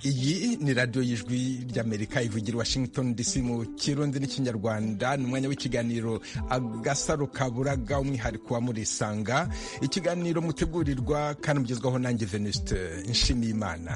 iyi ni radiyo y'ijwi ry'amerika ivugira washington dc mu kirundi n'ikinyarwanda ni umwanya w'ikiganiro agasaro kaburaga umwihariko wa murisanga ikiganiro mutegurirwa kandi mugezwaho nanjye venuste nshimiyimana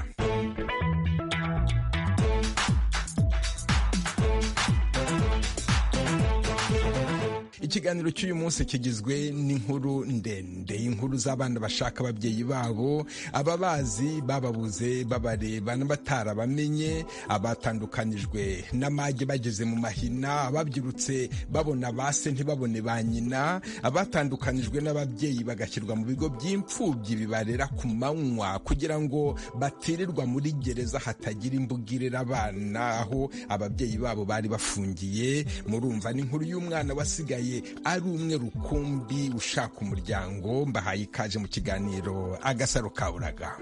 ikiganiro cy'uyu munsi kigizwe n'inkuru ndende inkuru z'abana bashaka ababyeyi babo ababazi bababuze babareba n'abatarabamenye abatandukanijwe n'amage bageze mu mahina ababyirutse babona base ntibabone ba nyina abatandukanijwe n'ababyeyi bagashyirwa mu bigo by'imfubyi bibarera ku manywa kugira ngo batirirwa muri gereza hatagira imbugirira abana aho ababyeyi babo bari bafungiye murumva n'inkuru y'umwana wasigaye ari umwe rukumbi ushaka umuryango mbahaye ikaze mu kiganiro agasaro kaburaga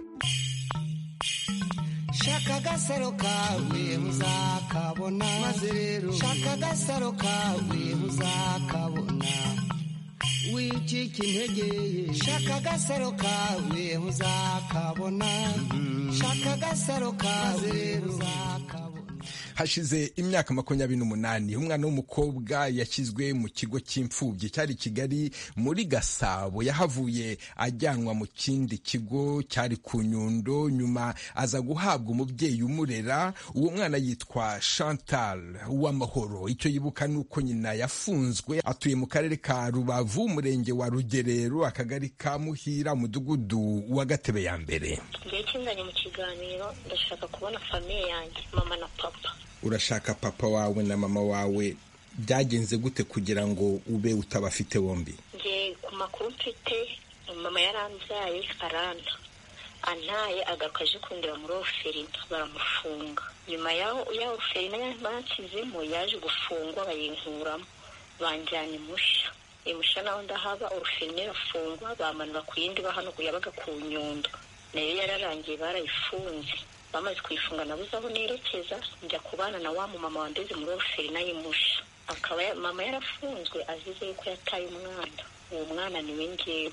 shaka agasaro kawe muzakabona maze rero shaka agasaro kawe muzakabona wicika intege shaka agasaro kawe muzakabona shaka agasaro kawe muzakabona hashize imyaka makumyabiri n'umunani umwana w'umukobwa yashyizwe mu kigo cy'imfubyi cyari kigali muri gasabo yahavuye ajyanwa mu kindi kigo cyari ku nyundo nyuma aza guhabwa umubyeyi umurera uwo mwana yitwa chantal uw'amahoro icyo yibuka ni uko nyina yafunzwe atuye mu karere ka rubavu umurenge wa rugerero akagari ka muhira umudugudu wa gatebe ya mbere igihe cy'inzanye mu kiganiro ndashaka kubona famiye yanjye mama na papa urashaka papa wawe na mama wawe byagenze gute kugira ngo ube utabafite bombi nge ku makuru mfite mama yarambyaye aranta antaye agaruka aje kundeba muri oferina baramufunga nyuma ya oferina bashyizemo yaje gufungwa bayinkuramo banjyana imushya imushya naho ndahaba oferina irafungwa bamanura ku yindi bahano yabaga ku nyundo nayo yararangiye barayifunze bamaze kuyifunga nabuze aho nerekeza njya kubana na wa mumama wandeze muri oferina y'imusha akaba mama yarafunzwe azize yuko yataye umwana uwo mwana ni we ngewe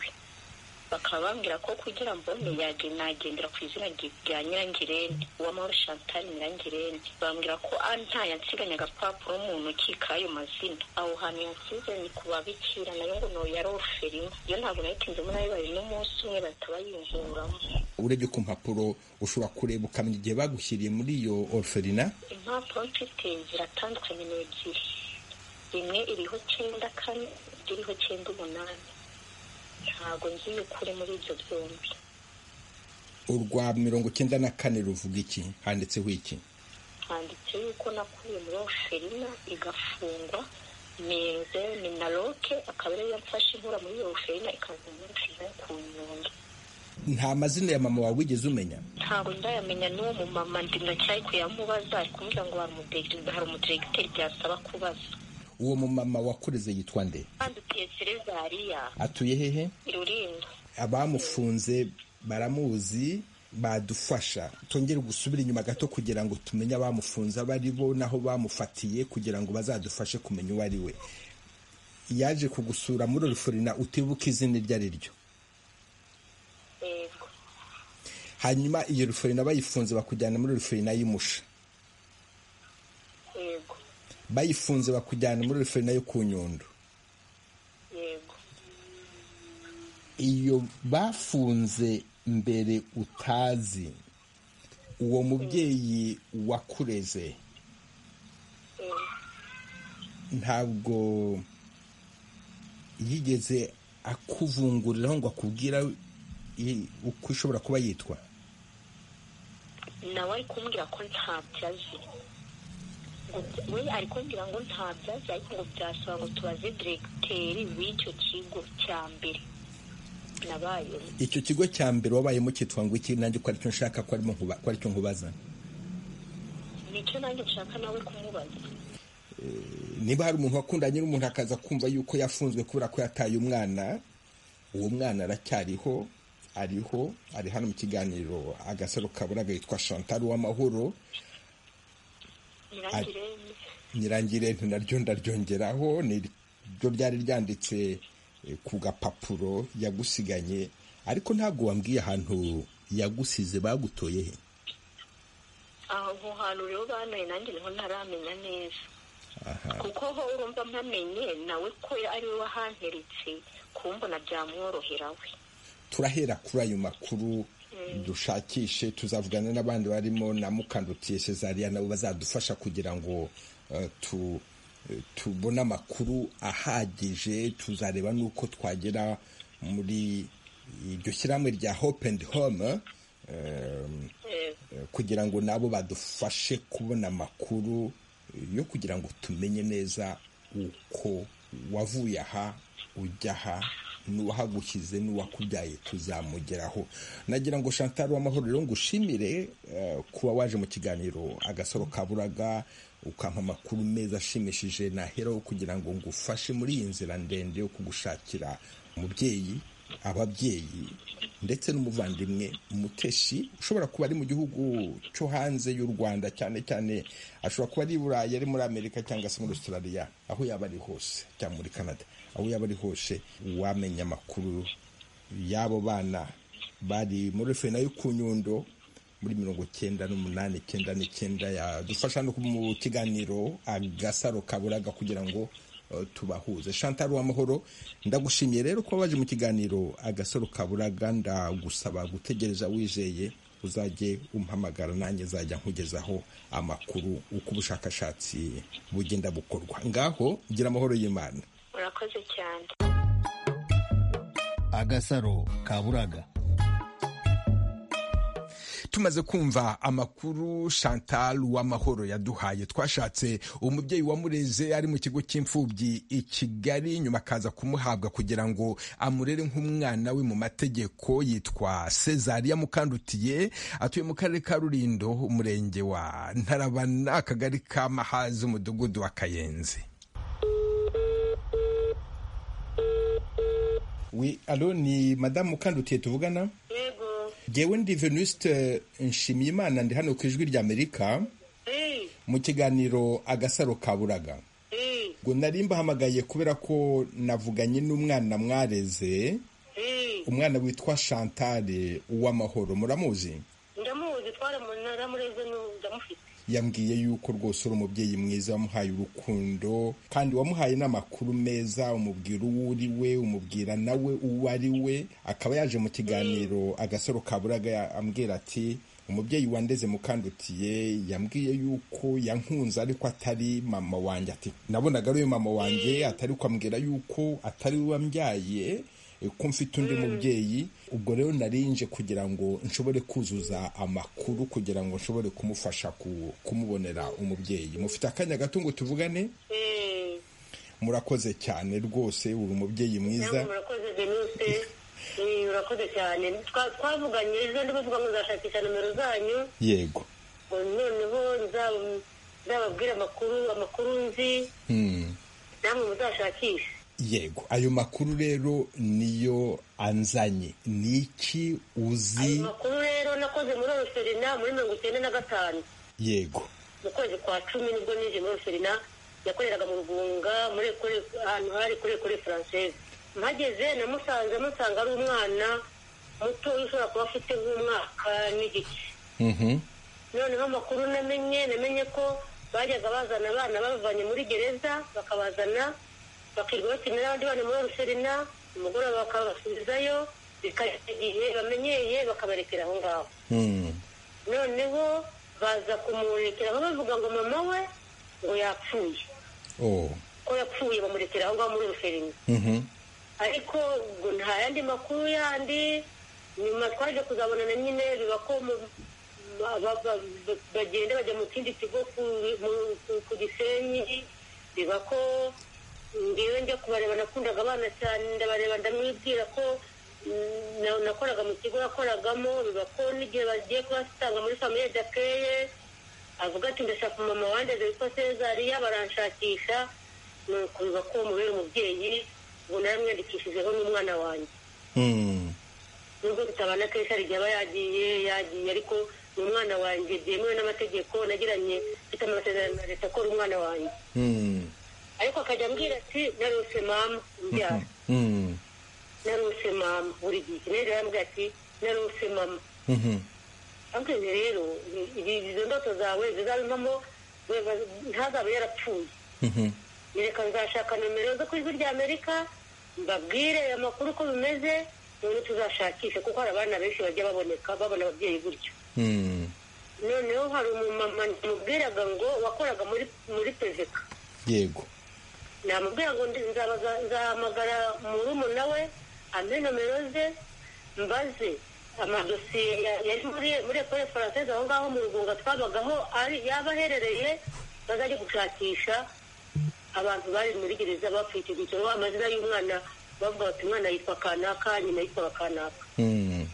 bakaba bambwira ko kugira mbone nagendera ku izina rya nyirangirene uwamahoro chantal nyirangirene bambwira ko nta yansiganya agapapuro mu ntoki k'ayo mazina aho hantu yansize ni ku babikira nayo ngo no yari oferima iyo ntabwo nayitinzemo nayo bari n'umunsi umwe bahita bayinkuramo urebye ku mpapuro ushobora kureba ukamenya igihe bagushyiriye muri iyo oferina impapuro mfite ziratandukanye ni ebyiri imwe iriho cyenda kane indi iriho cyenda umunani ntabwo nzi ukure muri ibyo byombi urwa mirongo icyenda na kane ruvuga iki handitseho iki handitse yuko nakuye muri oferina igafungwa meze minaroke akaba ariyo mfashe inkura muri iyo oferina ikaza muri oferina ku nyundo nta mazina ya mama wawe wigeze umenya ntabwo ndayamenya n'uwo mumama ndi ndacyari kuyamubaza ari kumubwira ngo hari umudiregiteri byasaba kubaza uwo mumama wakureze yitwa nde andutiye serezariya atuye hehe rulindo abamufunze baramuzi badufasha twongere gusubira inyuma gato kugira ngo tumenye abamufunze abo ari bo n'aho bamufatiye kugira ngo bazadufashe kumenya uwo ari we yaje kugusura muri orifurina utibuka izina iryo ari ryo hanyuma iyo orifurina bayifunze bakujyana muri orifurina y'imusha bayifunze bakujyana muri referina yo ku nyundo iyo bafunze mbere utazi uwo mubyeyi wakureze ntabwo yigeze akuvunguriraho ngo akubwira uko ishobora kuba yitwa nawe ari kumbwira ko ntabyo azi we ari kumbwira ngo nta byazi ariko ngo byasaba ngo tubaze diregiteri w'icyo kigo cya mbere nabayemo icyo kigo cya mbere wabayemo cyitwa ngo iki nanjye ko aricyo nshaka ko aricyo nkubaza nicyo nanjye nshaka nawe kumubaza niba hari umuntu wakundanye n'umuntu akaza kumva yuko yafunzwe kubera ko yataye umwana uwo mwana aracyariho ariho ari hano mu kiganiro agasaro kaburaga yitwa chantal uw'amahoro nyirangirente naryo ndaryongeraho niryo ryari ryanditse ku gapapuro yagusiganye ariko ntabwo wambwiye ahantu yagusize bagutoye he aho hantu rero banuye nanjye niho ntaramenya neza kuko ho urumva mpamenye nawe ko ari we wahanteritse kumbona byamworohera we turahera kuri ayo makuru dushakishe tuzavugana n'abandi barimo na mukandutiye cezariya nabo bazadufasha kugira ngo eh, tu tubone amakuru ahagije tuzareba n'uko twagera muri iryo shyirahamwe rya hope and home eh, Eh, kugira ngo nabo badufashe kubona amakuru yo kugira ngo tumenye neza uko wavuye aha ujya aha n'uwahagushyize n'uwakubyaye tuzamugeraho nagira ngo Chantal w'amahoro rero ngushimire eh, kuba waje mu kiganiro agasoro kaburaga ukampa amakuru meza ashimishije naheraho kugira ngo ngufashe muri iyi nzira ndende yo kugushakira umubyeyi ababyeyi ndetse n'umuvandimwe muteshi ushobora kuba ari mu gihugu cyo hanze y'u rwanda cyane cyane ashobora kuba ari i burayi ari muri amerika cyangwa se muri australia aho yaba ari hose cyangwa muri canada aho yaba ari hose wamenya amakuru y'abo bana bari muri fena yo ku nyundo muri mirongo cyenda n'umunani icyenda n'icyenda yadufasha no mu kiganiro agasaro kaburaga kugira ngo eh, tubahuze chantal w'amahoro ndagushimiye rero kuba waje mu kiganiro agasaro kaburaga ndagusaba gutegereza wizeye uzajye umpamagara nanjye nzajya nkugezaho amakuru uko ubushakashatsi bugenda bukorwa ngaho gira amahoro y'imana urakoze cyane agasaro kaburaga tumaze kumva amakuru chantal w'amahoro yaduhaye twashatse umubyeyi wamureze ari mu kigo cy'imfubyi i kigali nyuma akaza kumuhabwa kugira ngo amurere nk'umwana we mu mategeko yitwa cezariya mukandutiye atuye mu karere ka rurindo umurenge wa ntarabana akagari ka mahazi umudugudu wa kayenzi Oui, alo ni madamu mukandutiye tuvugana yego jyewe ndi venuste nshimiyimana ndi hano ku ijwi ry'amerika Eh, mu kiganiro agasaro kaburaga eh, ngo nari mbahamagaye kubera ko navuganye n'umwana mwareze eh. umwana witwa shantare uw'amahoro muramuzi ndamuzi twaramureze ndamufite yambwiye yuko rwose uri umubyeyi mwiza wamuhaye urukundo kandi wamuhaye n'amakuru meza umubwira uwo uri we umubwira nawe uwo ari we akaba yaje mu kiganiro agasaro kaburaga ya- ambwira ati umubyeyi wandeze mukandutiye yambwiye yuko yankunze ariko atari mama wanjye ati nabonaga ari we mama wanjye atari ko ambwira yuko atari we wambyaye ko mfite undi mubyeyi ubwo rero narinje kugira ngo nshobore kuzuza amakuru kugira ngo nshobore kumufasha ku- kumubonera umubyeyi mufite akanya gato ngo tuvugane Eh, murakoze cyane rwose uri umubyeyi mwiza namwe murakoze denise Eh, urakoze cyane Twa- twavuganye ejo ndi bavuga ngo nzashakisha nomero zanyu yego ngo noneho nzaba- nzababwire amakuru amakuru nzi Hmm. namwe muzashakishe yego ayo makuru rero niyo anzanye ni iki ayo uzi makuru rero nakoze muri oroferina muri mirongo icyenda na gatanu yego mu kwezi kwa cumi nibwo nije muri oroferina yakoreraga mu rugunga muri ekole- ahantu hari kuri ekole faranseze mpageze namusanze musanga ari umwana muto ushobora kuba afite nk'umwaka n'igice Mhm. noneho amakuru namenye namenye ko bajyaga bazana abana babavanye muri gereza bakabazana bakirirwa bakinira abandi bana muri ruserina umugoroba bakabasubizayo bikageza igihe bamenyeye bakabarekera aho ngaho Hmm. noneho baza kumurekeraho bavuga ngo mama we ngo yapfuye Oh. ko yapfuye bamurekera aho ngaho muri ruserina Mhm. ariko ngo nta yandi makuru yandi nyuma twaje kuzabonana nyine biba ko mu- ba- ba- ba- ba- bagenda bajya mu kindi kigo ku- mu- ku- ku gisenyi biba ko ngewe njya kubareba nakundaga abana cyane ndabareba ndamwibwira ko mm, na- nakoraga mu kigo yakoragamo biba ko n'igihe bagiye kubasanga muri famiye dakeye avuga ati ndashaka umumama wandeze witwa sezariya baranshakisha ni ukubiba ko mubera umubyeyi ubu naramwandikishijeho n'umwana wanjye Hmm. nubwo bitabana kenshi hari igihe aba yagiye yagiye ariko ni umwana wanjye byemewe n'amategeko nagiranye mfite amasezerano na leta ko ari umwana wanjye Hmm. ariko akajya ambwira ati narose mama mbyara Hmm. narose mama buri gihe rero yarambwira ati narose mama Mhm. ariko ibi rero izo ndoto zawe zizabivamo ntazabe yarapfuye reka nzashaka nomero zo ku ijwi rya amerika mbabwire amakuru uko bimeze noneho tuzashakishe kuko hari abana benshi bajya baboneka babona ababyeyi gutyo noneho hari umumama namubwiraga ngo wakoraga muri muri peveka yego namubwira ngo ndi- nzabaza- nzahamagara murumuna we ampe nomero ze mbaze amadosiye ya- yari muri muri ekore faransese aho ngaho mu rugunga twabagaho ari yaba aherereye bazajya gushakisha abantu bari muri gereza bapfuye icyo cyicaro amazina y'umwana bavuga bati umwana yitwa kanaka nyina yitwa kanaka Mm.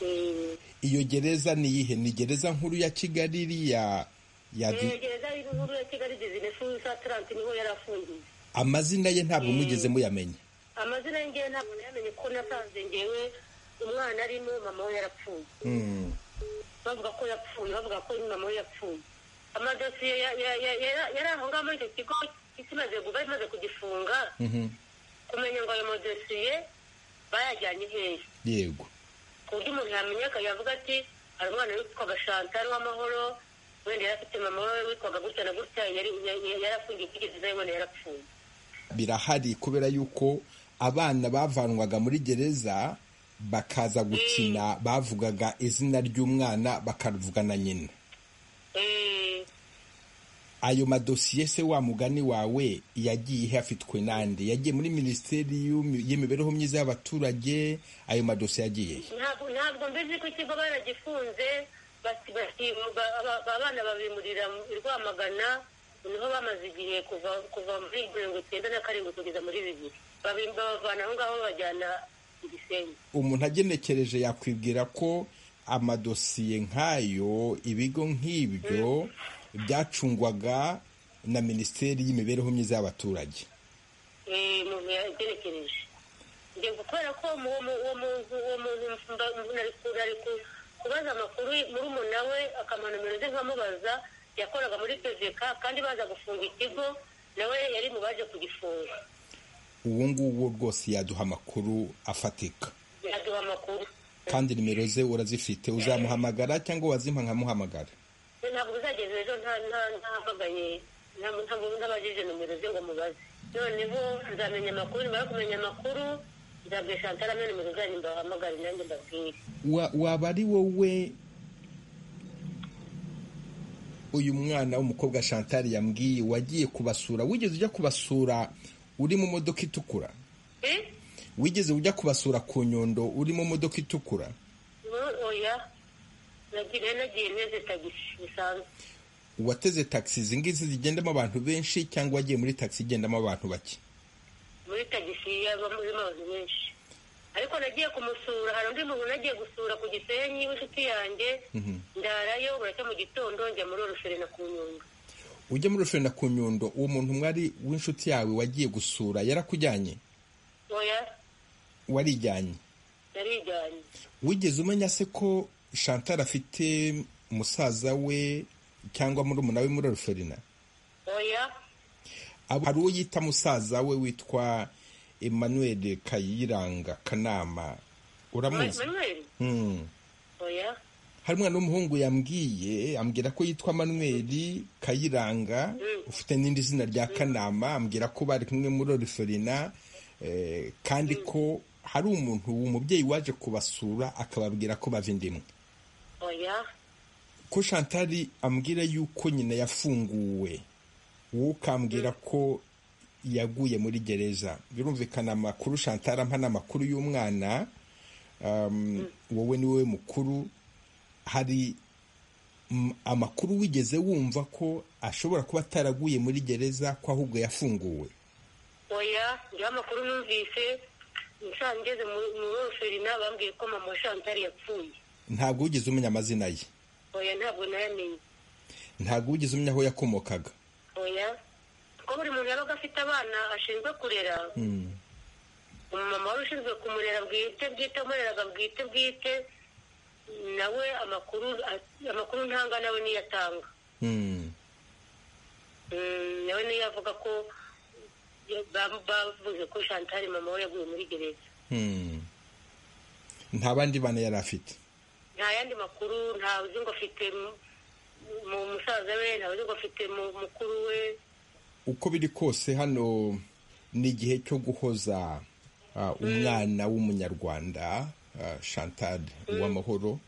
Eh, iyo gereza ni iyihe ni gereza nkuru ya kigali iriya ya eh, di- gereza y'inkuru ya kigali bizinesi sa taranti niho yari afungiye amazina ye ntabwo mugeze muyamenya amazina y'ingewe ntabwo nayamenye ko nasanze ngewe umwana arimo mama we yarapfuye Mm. bavuga ko yapfuye bavuga ko mama we yapfuye amadosiye ya- ya- ya- ya- yari aho ngaho muri icyo kigo kimaze kuba imaze kugifunga Mhm. kumenya ngo ayo madosiye bayajyanye hehe yego ku buryo umuntu yamenyeka yavuga ati hari umwana witwaga shantari w'amahoro wenda yari afite mama we witwaga gutya na gutya yari yari- yari afungiye kugeza yabona yarapfuye birahari kubera yuko abana bavanwaga muri gereza bakaza gukina bavugaga izina ry'umwana bakavuga na nyina Eh, ayo madosiye se wa mugani wawe yagiye he afitwe nande yagiye muri minisiteri y'Imi- y'imibereho myiza y'abaturage ayo madosiye yagiye he ntabwo ntabwo mbizi ko ikigo baragifunze basi- basi- ba- ba- abana babimurira i rwamagana niho bamaze igihe kuva kuva muri mirongo icyenda na karindwi kugeza muri bibiri Babi- babavana aho ngaho babajyana i gisenyi umuntu agenekereje yakwibwira ko amadosiye nk'ayo ibigo nk'ibyo byacungwaga na minisiteri y'imibereho myiza y'abaturage Eh, umuntu yagerekereje njye kubera ko mu- mu- uwo muntu uwo muntu mba- nari ku- nari ku- kubaza amakuru muri umuna we akamuha nomero ze nkamubaza yakoraga muri peveka kandi baza gufunga ikigo nawe yari mu baje kugifunga uwo nguwo rwose yaduha amakuru afatika aduha amakuru kandi nimero ze urazifite uzamuhamagara cyangwa wazimpa nkamuhamagara ntabwo bizageza ejo nta nta- ntahamagaye nta- ntabwo ntabajije nomero ze ngo mubaze noneho nzamenya amakuru nimara kumenya amakuru nzabwira shantara amwe nimero zanyu mbahamagare nanjye mbabwire Wa- waba ari wowe uyu mwana w'umukobwa shantari yambwiye wagiye kubasura wigeze ujya kubasura uri mu modoka itukura Eh? wigeze ujya kubasura ku nyundo uri mu modoka itukura Ubu- oya nagiye nagiye nteze tagisi bisanzwe wateze taxi izi ngizi zigendamo abantu benshi cyangwa wagiye muri taxi igendamo abantu bake muri tagisi y'abamurimo abantu benshi ariko nagiye kumusura hari undi muntu nagiye gusura ku gisenyi w'inshuti yanjye ndarayo buracya mu gitondo njya muri oruferina ku nyunga ujya muri rushorera ku nyundo uwo muntu mwari w'inshuti yawe wagiye gusura yarakujyanye oya warijyanye narijyanye wigeze umenya se ko shantara afite musaza we cyangwa murumuna we muri rushorera oya Abo- hari uwo yita musaza we witwa emmanuel kayiranga kanama uramuzi manweri Hmm. oya hari umwana w'umuhungu yambwiye ambwira ko yitwa manuel kayiranga ufite n'indi zina rya kanama ambwira ko bari kumwe muri oriferina eh, kandi ko hari umuntu umubyeyi waje kubasura akababwira ko bava indimwe oya ko shantari ambwira yuko nyina yafunguwe wowe ukambwira ko yaguye muri gereza birumvikana amakuru shantari ampa ni amakuru y'umwana um, wowe ni wowe mukuru hari mm, amakuru wigeze wumva ko ashobora kuba ataraguye muri gereza ko ahubwo yafunguwe oya ngewe amakuru numvise nsa ngeze mu- muri oruferina bambwiye ko mama wa shantari yapfuye ntabwo wigeze umenya amazina ye oya ntabwo nayamenye ntabwo wigeze umenya aho yakomokaga oya ko buri muntu yabaga afite abana ashinzwe kurera umumama wari ushinzwe kumurera bwite bwite amureraga bwite bwite nawe amakuru amakuru ntanga nawe niyo atanga Hmm. Mm, nawe niyo avuga ko ba- bavuze ko shantari mama we yaguye muri gereza Hmm. nta bandi bana yari afite nta nta yandi makuru ntawe uzi ngo afite mu musaza we ntawe uzi ngo afite mu mukuru we uko biri kose hano ni igihe cyo guhoza ah, umwana w'umunyarwanda ah, chantal uwamahoro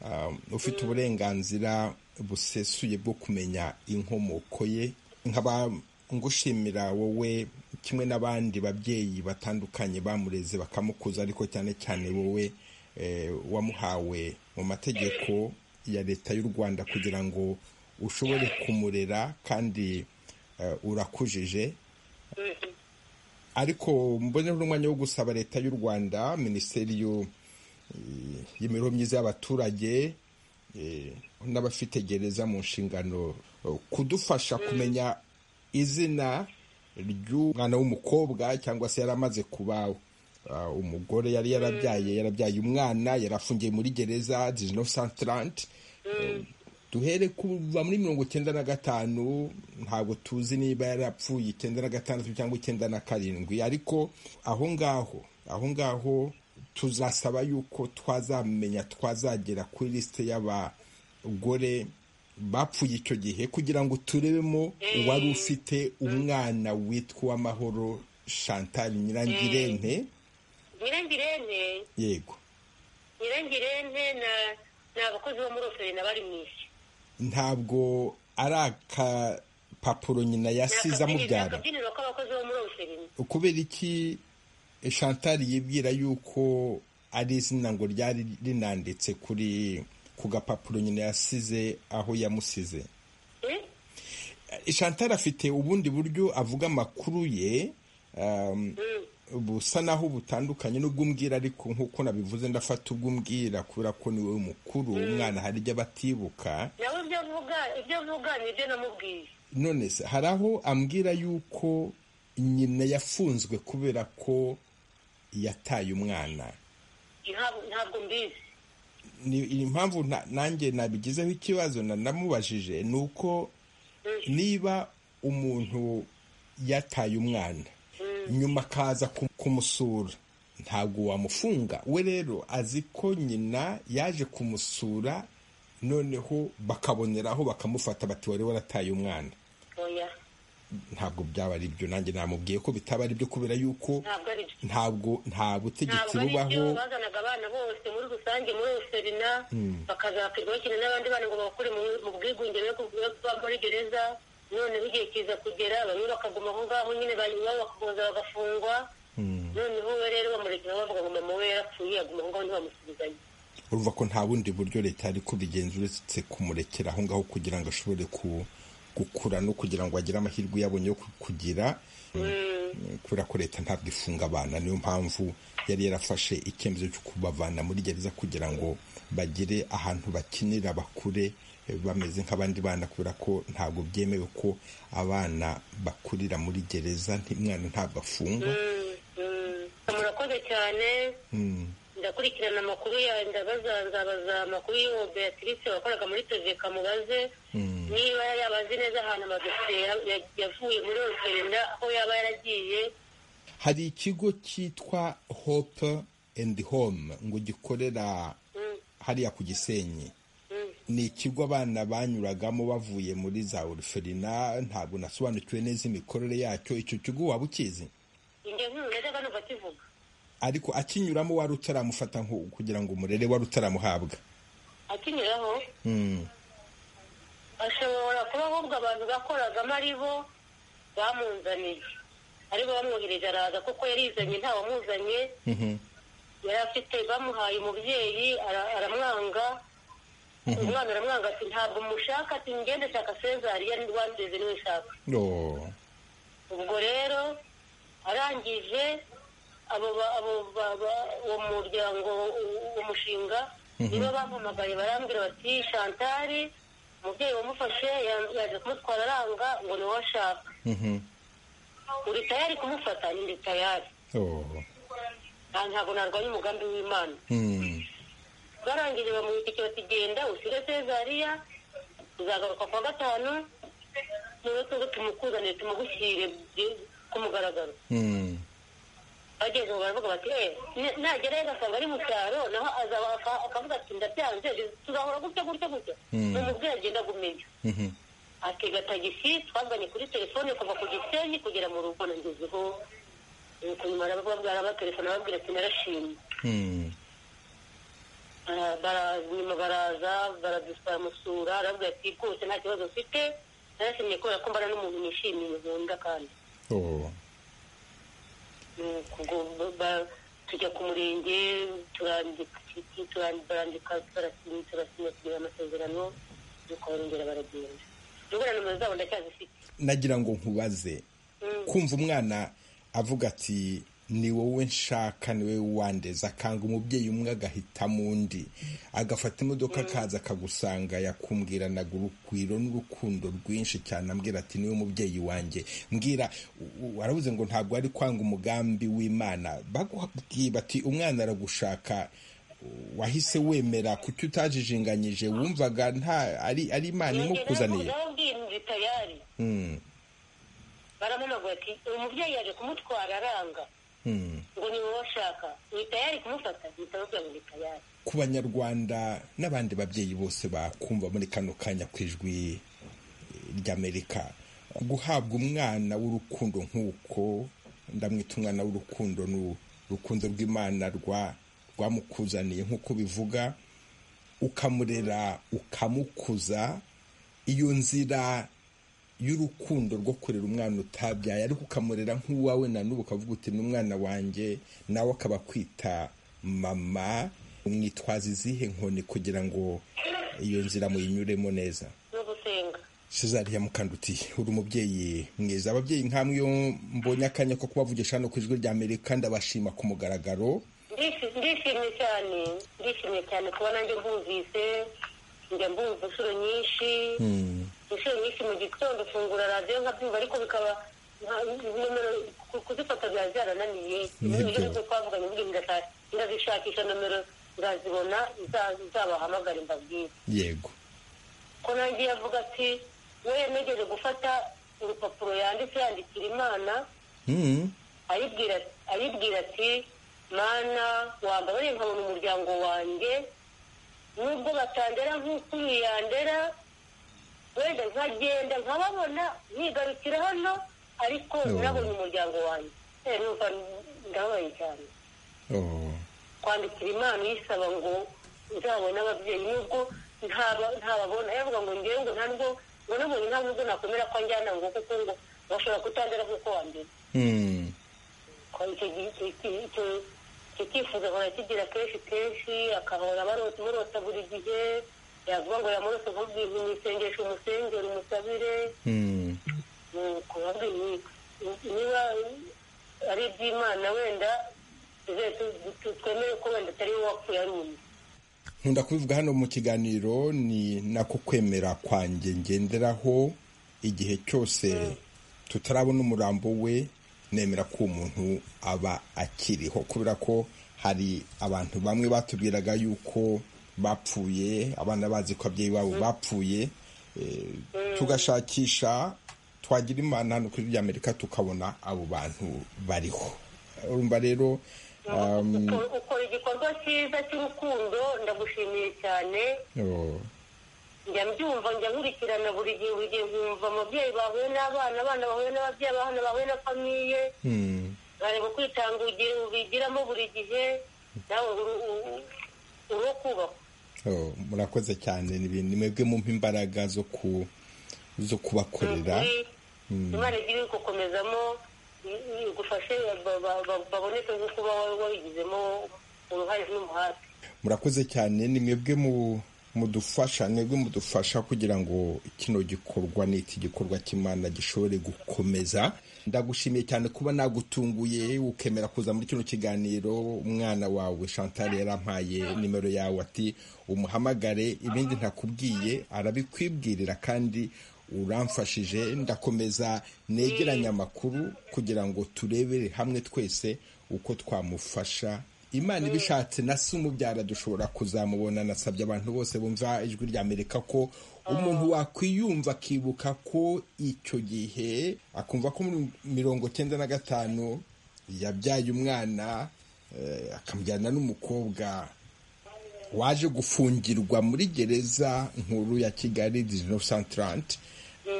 Ah, ufite uburenganzira busesuye bwo kumenya inkomoko ye nkaba ngushimira wowe kimwe n'abandi babyeyi batandukanye bamureze bakamukuza ariko cyane cyane wowe eh, wamuhawe mu mategeko ya leta y'u rwanda kugira ngo ushobore kumurera kandi eh, urakujije ariko mbone n'umwanya wo gusaba leta y'u rwanda minisiteri y'u- eh, y'imibereho myiza y'abaturage eh, n'abafite gereza mu nshingano eh, kudufasha kumenya izina ry'umwana w'umukobwa cyangwa se yari amaze kuba ah, umugore yari yarabyaye yarabyaye umwana yari afungiye muri gereza 1930 duhere kuva muri mirongo icyenda na gatanu ntabwo tuzi niba yarapfuye icyenda na gatandatu cyangwa icyenda na karindwi ariko aho ngaho aho ngaho tuzasaba yuko twazamenya twazagera kuri lisite y'abagore bapfuye icyo gihe kugira ngo turebemo uwari ufite umwana witwa amahoro chantal nyirangirente nyirangirente yego nyirangirente ni abakozi bo muri oferina bari mu isi ntabwo ari akapapuro nyina yasize amubyara akabyiniro k'abakozi bo muri oferina kubera iki chantal yibwira yuko ari izina ngo ryari rinanditse kuri ku gapapuro nyina yasize aho yamusize Eh, chantal afite ubundi buryo avuga amakuru ye um, busa naho butandukanye n'ubwumbwira ariko nk'uko nabivuze ndafata ubwumbwira kubera ko niwe mukuru umwana hari ibyo abatibuka nawe ibyo avuga ibyo avuga ni ibyo namubwiye none se hari aho ambwira yuko nyina yafunzwe kubera ko yataye umwana Ntabwo- ntabwo mbizi ni impamvu na- nanjye nabigizeho ikibazo na- namubajije ni uko niba umuntu yataye umwana nyuma akaza ku- kumusura ntabwo wamufunga we rero azi ko nyina yaje kumusura noneho bakaboneraho bakamufata bati wari warataye umwana oya ntabwo byaba ari byo nanjye namubwiye ko bitaba ari byo kubera yuko ntabwo ari byo ntabwo nta butegetsi ntabwo ari byo bubaho bazanaga abana bose muri rusange muri oferina bakazakirwa bakina n'abandi bana ngo bakure mu bwigunge yo kuba muri gereza noneho igihe kiza kugera bamwe bakaguma aho ngaho nyine banyuma bakagoza bagafungwa noneho we rero bamurekera bavuga ngo mama we yarapfuye aguma aho ngaho ntibamusubizanye urumva ko nta bundi buryo leta yari kubigenza uretse kumurekera aho ngaho kugira ngo ashobore ku- gukura no kugira ngo agire amahirwe yabonye yo ku- kugira kubera ko leta ntabwo ifunga abana niyo mpamvu yari yarafashe icyemezo cyo kubavana muri gereza kugira ngo bagire ahantu bakinira bakure eh, bameze nk'abandi bana kubera ko ntabwo byemewe ko abana bakurira muri gereza nti- umwana ntabwo afungwa murakoze cyane ndakurikirana amakuru yawe ndabaza nzabaza amakuru y'uwo beatrice wakoraga muri teveka mubaze niba yaba azi neza ahantu amadosiye ya- ya- yavuye muri orusenda aho yaba yaragiye hari ikigo cyitwa hope and home ngo gikorera hariya ku gisenyi ni ikigo abana banyuragamo bavuye muri za oruferina ntabwo nasobanukiwe neza imikorere yacyo icyo kigo waba ukizi inge nkuru najyaga numva akivuga ariko akinyuramo wari utaramufata nko- kugira ngo umurere wari utaramuhabwa akinyuraho Mm. ashobora kuba ahubwo abantu bakoragamo ari bo bamunzaniye ari bo bamwohereje araza kuko yarizanye ntawamuzanye Mhm. yari afite bamuhaye umubyeyi ara- aramwanga umwana aramwanga ati ntabwo mushaka ati ngende shaka sezari yari wandeze niwe shaka Oh. ubwo rero arangije abo ba- abo ba- ba- uwo muryango uwo mushinga nibo bampamagaye barambwira bati shantari umubyeyi wamufashe ya- yaje kumutwara aranga ngo niwe ashaka Mhm. uri tayari kumufata ni ndi tayari Oh. Nta- ntabwo narwanya umugambi w'imana Mm. barangije bamuhitikira bati genda usige sezariya uzagaruka kwa gatanu niwe tuze tumukuzanire tumugushyire ku mugaragaro Mm. bageze ubu baravuga bati eee nagerayo agasanga ari mu cyaro naho azaba aka- akavuga ati ndabyanze tuzahora gutya gutya gutya umubyeyi agenda gumenya atega tagisi twavuganye kuri telefone kuva ku gisenyi kugera mu rugo nagezeho nuko nyuma arababwira abatelefone ababwira ati narashimye Bara- bara- nyuma baraza baradusamusura arabwira ati rwose nta kibazo mfite narashimye kubera ko mbana n'umuntu nishimiye nkunda kandi Oh. Nuko ubwo ba- tujya ku murenge turandika turandi- barandika turasinya turasinya tugira amasezerano nuko barongera baragenda ubwo nomero zabo ndacyazifite nagira ngo nkubaze kumva umwana avuga ati ni wowe nshaka ni wowe wandeze akanga umubyeyi umwe agahitamo undi agafata imodoka akaza akagusanga yakumwiranaga urugwiro n'urukundo rwinshi cyane ambwira ati niwe mubyeyi wanjye mbwira u- u- aravuze ngo ntabwo ari kwanga umugambi w'imana bakubwira ati umwana aragushaka wahise wemera kuki utajijinganyije wumvaga nta ari ari imana imukuzaniye narabwiye bitayari Mm, baramunaguye ati uwo mubyeyi yaje kumutwara aranga mm. ngo ni wowe ashaka ni tayari kumufata mpita babwira ngo ni tayari ku banyarwanda n'abandi babyeyi bose bakumva muri kano kanya ku ijwi ry'amerika guhabwa umwana w'urukundo nk'uko ndamwita umwana w'urukundo ni urukundo rw'imana rwa rwamukuzaniye nk'uko bivuga ukamurera ukamukuza iyo nzira y'urukundo rwo kurera umwana utabyaye ariko ukamurera nk'uwawe na n'ubu ukavuga uti ni umwana wanjye nawe akaba akwita mama umwitwaza izihe nkoni kugira ngo iyo nzira muyinyuremo neza no gusenga cezari yamukandutiye uri umubyeyi mwiza ababyeyi nkamwe iyo mbonye akanya ko kubavugisha hano ku ijwi rya amerika ndabashima ku mugaragaro Ndishi- ndishimye cyane ndishimye cyane kuba nanjye mbumvise njya mbumva inshuro nyinshi inshuro nyinshi mu gitondo fungura radiyo nkabyumva ariko bikaba nka- nomero ku- kuzifata byaba byarananiye Nibyo. ibyo twavuganye buri ndashaka ndazishakisha nomero nzazibona nza- nzabahamagare mbabwire yego ko nanjye yavuga ati we nigeze gufata urupapuro yanditse yandikira imana Mm, aribwira aribwira ati mana wambabarire nkabona umuryango wanjye nubwo batandera nk'uko uyu yandera wenda nkagenda nkababona nkigarukira hano ariko Oh. nabonye umuryango wanjye Eh, numva ndababaye cyane oh, kwandikira imana uyisaba ngo nzabone ababyeyi nubwo ntaba- ntababona yavuga ngo ngewe ngo nta nubwo ngo nabonye nta nubwo nakomera ko anjyana ngo kuko ngo bashobora kutandera nk'uko wambere mm, ko icyo gihe icyo icyo- icyo- icyo cyifuzo ahora kigira kenshi kenshi agahora barota umurota buri gihe yavuga ngo yamurose nk'ubwira umusengesho umusengere umusabire mm. nuko yabwiye ni- ni- niba ari iby'imana wenda tuze tu- tu- twemere ko wenda atari wowe wapfuye ari undi nkunda kubivuga hano mu kiganiro ni nako kwemera kwanjye ngenderaho igihe cyose tutarabona umurambo we nemera ko uwo muntu aba akiriho kubera ko hari abantu bamwe batubwiraga yuko bapfuye abana bazi ko ababyeyi babo bapfuye eh, tugashakisha twagira imana hano kuri ry'amerika tukabona abo bantu bariho urumva rero um, Uko- ukora igikorwa cyiza cy'urukundo ndagushimiye cyane oh, njya mbyumva njya nkurikirana buri gihe buri gihe nkumva ababyeyi bahuye n'abana abana bahuye n'ababyeyi abana bahuye na famiye hmm. nkareba kwitanga ugiye ubigiramo buri gihe nawe uri- uri- uri wo kubakwa Oh, murakoze cyane ni ibintu mwebwe mumpa imbaraga zo ku zo Ni kubakorera ukuri, imana igiye gukomezamo igufashe baboneke nk'uko uba wa- wabigizemo uruhare n'umuhate murakoze cyane ni mwebwe mu mudufasha mwebwe mudufasha kugira ngo kino gikorwa ni iki gikorwa cy'imana gishobore gukomeza ndagushimiye cyane kuba nagutunguye ukemera kuza muri kino kiganiro umwana wawe chantal yarampaye nimero yawe ati umuhamagare ibindi ntakubwiye arabikwibwirira kandi uramfashije ndakomeza negeranya amakuru kugira ngo turebere hamwe twese uko twamufasha imana ibishatse na se umubyara dushobora kuzamubona nasabye abantu bose bumva ijwi rya amerika ko umuntu wakwiyumva akibuka ko icyo gihe akumva ko muri mirongo cyenda na gatanu yabyaye umwana akamujyana n'umukobwa waje gufungirwa muri gereza nkuru ya kigali dizinovu santarante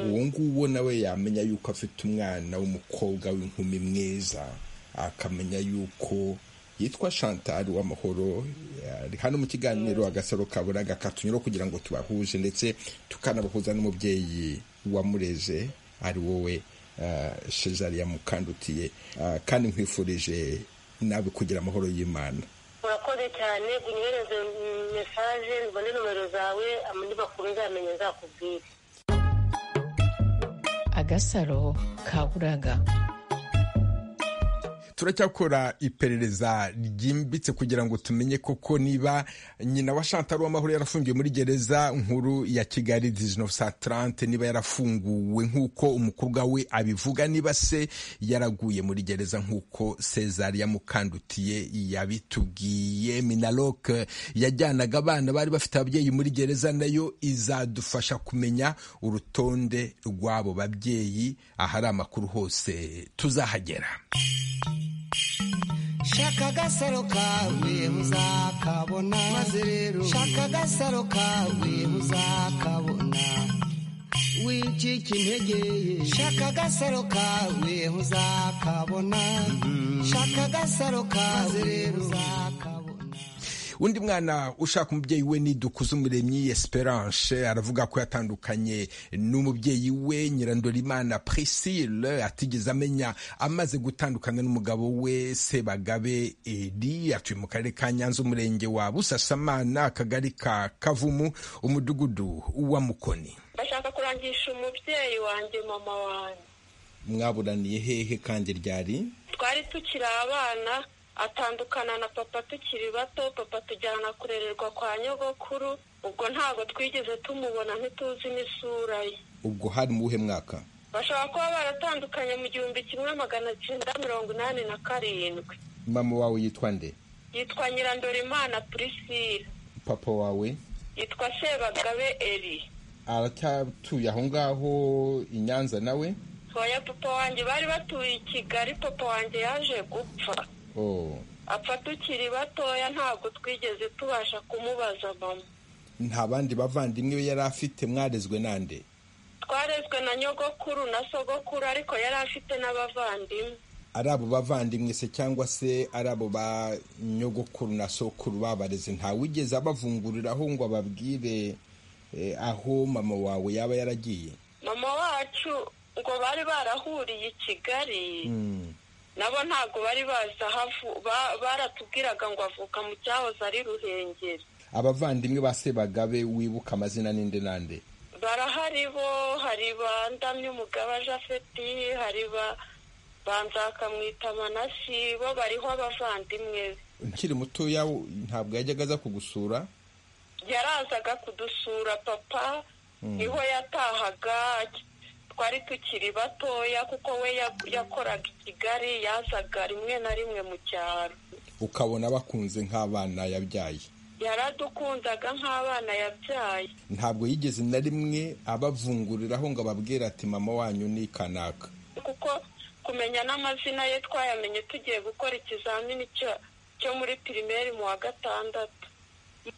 uwo nguwo nawe yamenya yuko afite umwana w'umukobwa w'inkumi mwiza akamenya yuko yitwa Chantal w'amahoro ari hano mu kiganiro agasaro kaburaga katunyura kugira ngo tubahuje ndetse tukanabahuza n'umubyeyi wamureze ari wowe shezariya mukandutiye kandi nkwifurije nawe kugira amahoro y'imana urakoze cyane unyohereze mesaje mbone nomero zawe andi makuru nzamenya nzakubwira agasaro kaburaga turacyakora iperereza ryimbitse kugira ngo tumenye koko niba nyina wa Chantal w'amahoro yarafungiwe muri gereza nkuru ya Kigali 1930 niba yarafunguwe nk'uko umukobwa we abivuga niba se yaraguye muri gereza nk'uko Cesar yamukandutiye yabitubwiye Minaloc yajyanaga abana bari bafite ababyeyi muri gereza nayo izadufasha kumenya urutonde rw'abo babyeyi ahari amakuru hose tuzahagera shaka agasaro kawe muzakabona maze rero shaka agasaro kawe muzakabona wicika integeye shaka agasaro kawe muzakabona shaka agasaro kawe rero uzakabona undi mwana ushaka umubyeyi we ni dukuze umuremyi esperance aravuga ko yatandukanye n'umubyeyi we nyirandorimana priscille atigeze amenya amaze gutandukana n'umugabo we sebagabe edi atuye mu karere ka nyanza umurenge wa busasamana akagari ka kavumu umudugudu wa mukoni ndashaka kurangisha umubyeyi wanjye mama wanjye mwaburaniye hehe kandi ryari twari tukiri abana atandukana na papa tukiri bato papa tujyana kurererwa kwa nyogokuru ubwo ntabwo twigeze tumubona ntituzi n'isura ye ubwo hari mu buhe mwaka bashobora kuba baratandukanye mu gihumbi kimwe magana cyenda mirongo inani na karindwi mama wawe yitwa nde yitwa nyirandorimana purisira papa wawe yitwa sebagabe eri aracyatuye aho ngaho i nyanza nawe oya papa wanjye bari batuye i kigali papa wanjye yaje gupfa apfa tukiri batoya ntabwo twigeze tubasha kumubaza mama nta bandi bavandimwe be yari afite mwarezwe nande twarezwe na nyogokuru na sogokuru ariko yari afite n'abavandimwe ari abo bavandimwe se cyangwa se ari abo ba nyogokuru na sokuru babareze ntawigeze abavunguriraho ngo ababwire aho mama wawe yaba yaragiye mama wacu ngo bari barahuriye i kigali nabo ntabwo bari bazi aho baratubwiraga ngo avuka mu cyahoze ari ruhengeri abavandimwe ba sebagabe wibuka amazina n'indi n'andi barahari bo hari ba ndamyumugaba jafeti hari ba banzakamwita manasi bo bariho abavandimwe be ukiri mutoya ntabwo yajyaga aza kugusura yarazaga kudusura papa niho yatahaga twari tukiri batoya kuko we yakoraga i kigali yazaga rimwe na rimwe mu cyaro ukabona bakunze nk'abana yabyaye yaradukundaga nk'abana yabyaye ntabwo yigeze na rimwe abavunguriraho ngo ababwire ati mama wanyu ni kanaka kuko kumenya n'amazina ye twayamenye tugiye gukora ikizamini cyo muri pirimeri mu wa gatandatu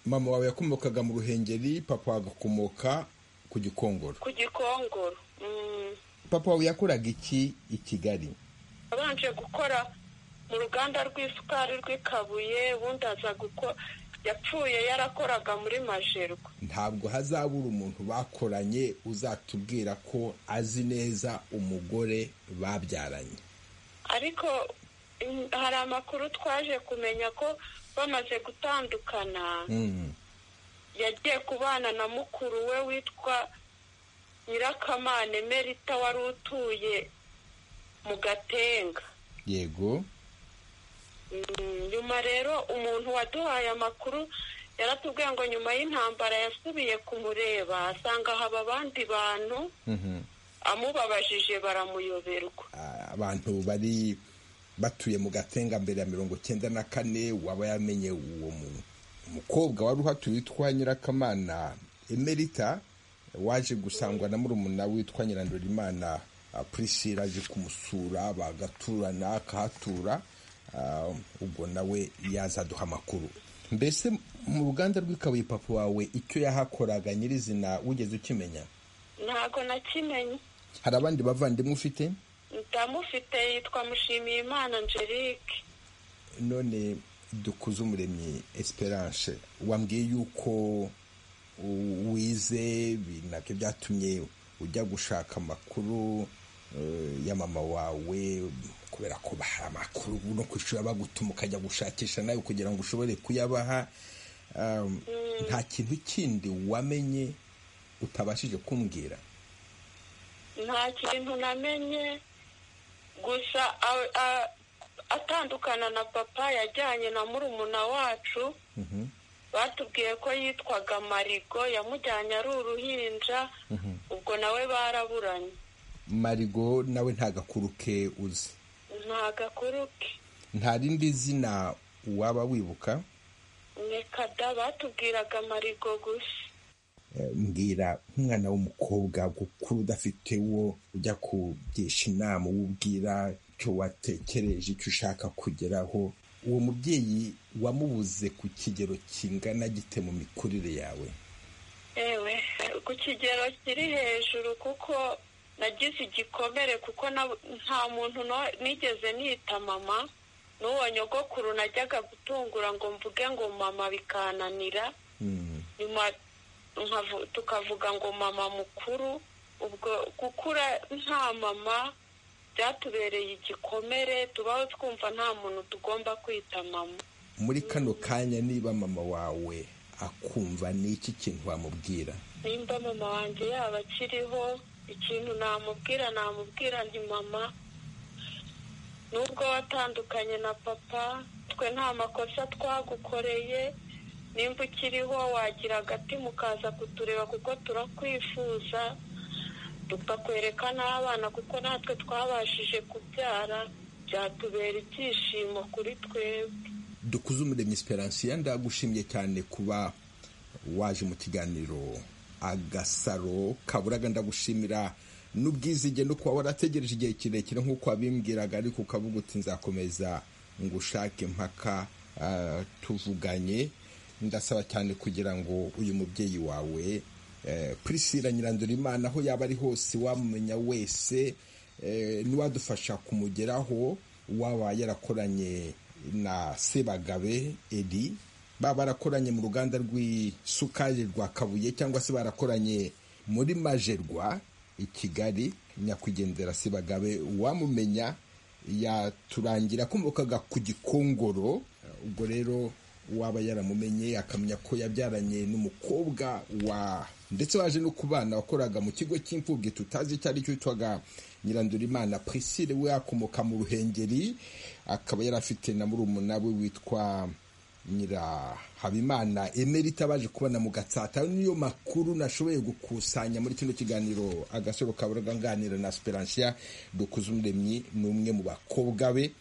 mama wawe yakomokaga mu ruhengeri papa agakomoka ku gikongoro ku gikongoro papa wawe yakoraga iki i kigali abanje gukora mu ruganda rw'isukari rw'ikabuye ubundi aza gukora yapfuye yarakoraga muri majerwa ntabwo hazabura umuntu bakoranye uzatubwira ko azi neza umugore babyaranye ariko hari amakuru twaje kumenya ko bamaze gutandukana yagiye kubana na mukuru we witwa nyirakamane merita wari utuye mu gatenga yego nyuma rero umuntu waduhaye amakuru yaratubwiye ngo nyuma y'intambara yasubiye kumureba asanga haba abandi bantu amubabajije baramuyoberwa abantu bari batuye mu gatenga mbere ya mirongo icyenda na kane waba yamenye uwo mukobwa wari uhatuye witwa nyirakamana emerita waje gusangwa na murumuna witwa nyirandorimana purisira aje kumusura bagaturana akahatura ah, ubwo nawe yaza aduha amakuru mbese mu ruganda rw'ikabuye papa wawe icyo yahakoraga nyirizina wigeze ukimenya ntabwo nakimenye hari abandi bavandimwe ufite ndamufite yitwa mushimiye imana angelique none dukuze umuremyi esperance wambwiye yuko u- wize nabyo byatumye ujya gushaka amakuru eh, ya mama wawe kubera ko baha amakuru no ku ishuri bagutuma ukajya gushakisha nawe kugira ngo ushobore kuyabaha Um, nta kintu kindi wamenye utabashije kumbwira nta kintu namenye gusa a- a- atandukana na papa yajyanye na murumuna wacu batubwiye ko yitwaga marigo yamujyanye ari uruhinja ubwo nawe baraburanye marigo nawe nta gakuru ke uzi nta gakuru ke nta rindi zina waba wibuka nekada batubwiraga marigo gusa Eh, mbwira nk'umwana w'umukobwa gukura udafite uwo ujya kugisha inama uwo ubwira icyo watekereje icyo ushaka kugeraho uwo mubyeyi wamubuze ku kigero kingana gite mu mikurire yawe ewe ku kigero kiri hejuru kuko nagize igikomere kuko na- nta muntu no- nigeze nita mama n'uwo nyogokuru najyaga gutungura ngo mvuge ngo mama bikananira Mm. nyuma nkavu- tukavuga ngo mama mukuru ubwo gukura nta mama byatubereye igikomere tubaho twumva nta muntu tugomba kwita mama muri kano kanya niba mama wawe akumva n'iki kintu wamubwira nimba mama wanjye yaba akiriho ikintu namubwira namubwira nti mama nubwo watandukanye na papa twe nta makosa twagukoreye nimba ukiriho wagira agati mukaza kutureba kuko turakwifuza tukakwereka n'abana kuko natwe twabashije kubyara byatubera ibyishimo kuri twebwe dukuze umuremyi esperance ya ndagushimye cyane kuba waje mu kiganiro agasaro kaburaga ndagushimira n'ubwizige no kuba warategereje igihe kirekire nk'uko wabimbwiraga ariko ukavuga uti nzakomeza ngushake mpaka ah, tuvuganye ndasaba cyane kugira ngo uyu mubyeyi wawe eh, priscilla nyirandura imana aho yaba ari hose wamumenya wese eh, n'uwadufasha kumugeraho waba yarakoranye na sebagabe edi baba barakoranye mu ruganda rw'isukari rwa kabuye cyangwa se barakoranye muri majerwa i kigali nyakwigendera sebagabe uwamumenya yaturangira akomokaga ku gikongoro ubwo rero waba yaramumenye akamenya ko yabyaranye n'umukobwa wa ndetse waje no ku bana wakoraga mu kigo cy'imfubyi tutazi icyo ari cyo witwaga nyirandurimana priscille we akomoka mu ruhengeri akaba yari afite na murumuna we witwa nyirahabimana emerita baje kubona mu gatsata ayo niyo makuru nashoboye gukusanya muri kino kiganiro agasoro kaburaga nganira na speransiya dukuze umuremyi ni umwe mu bakobwa be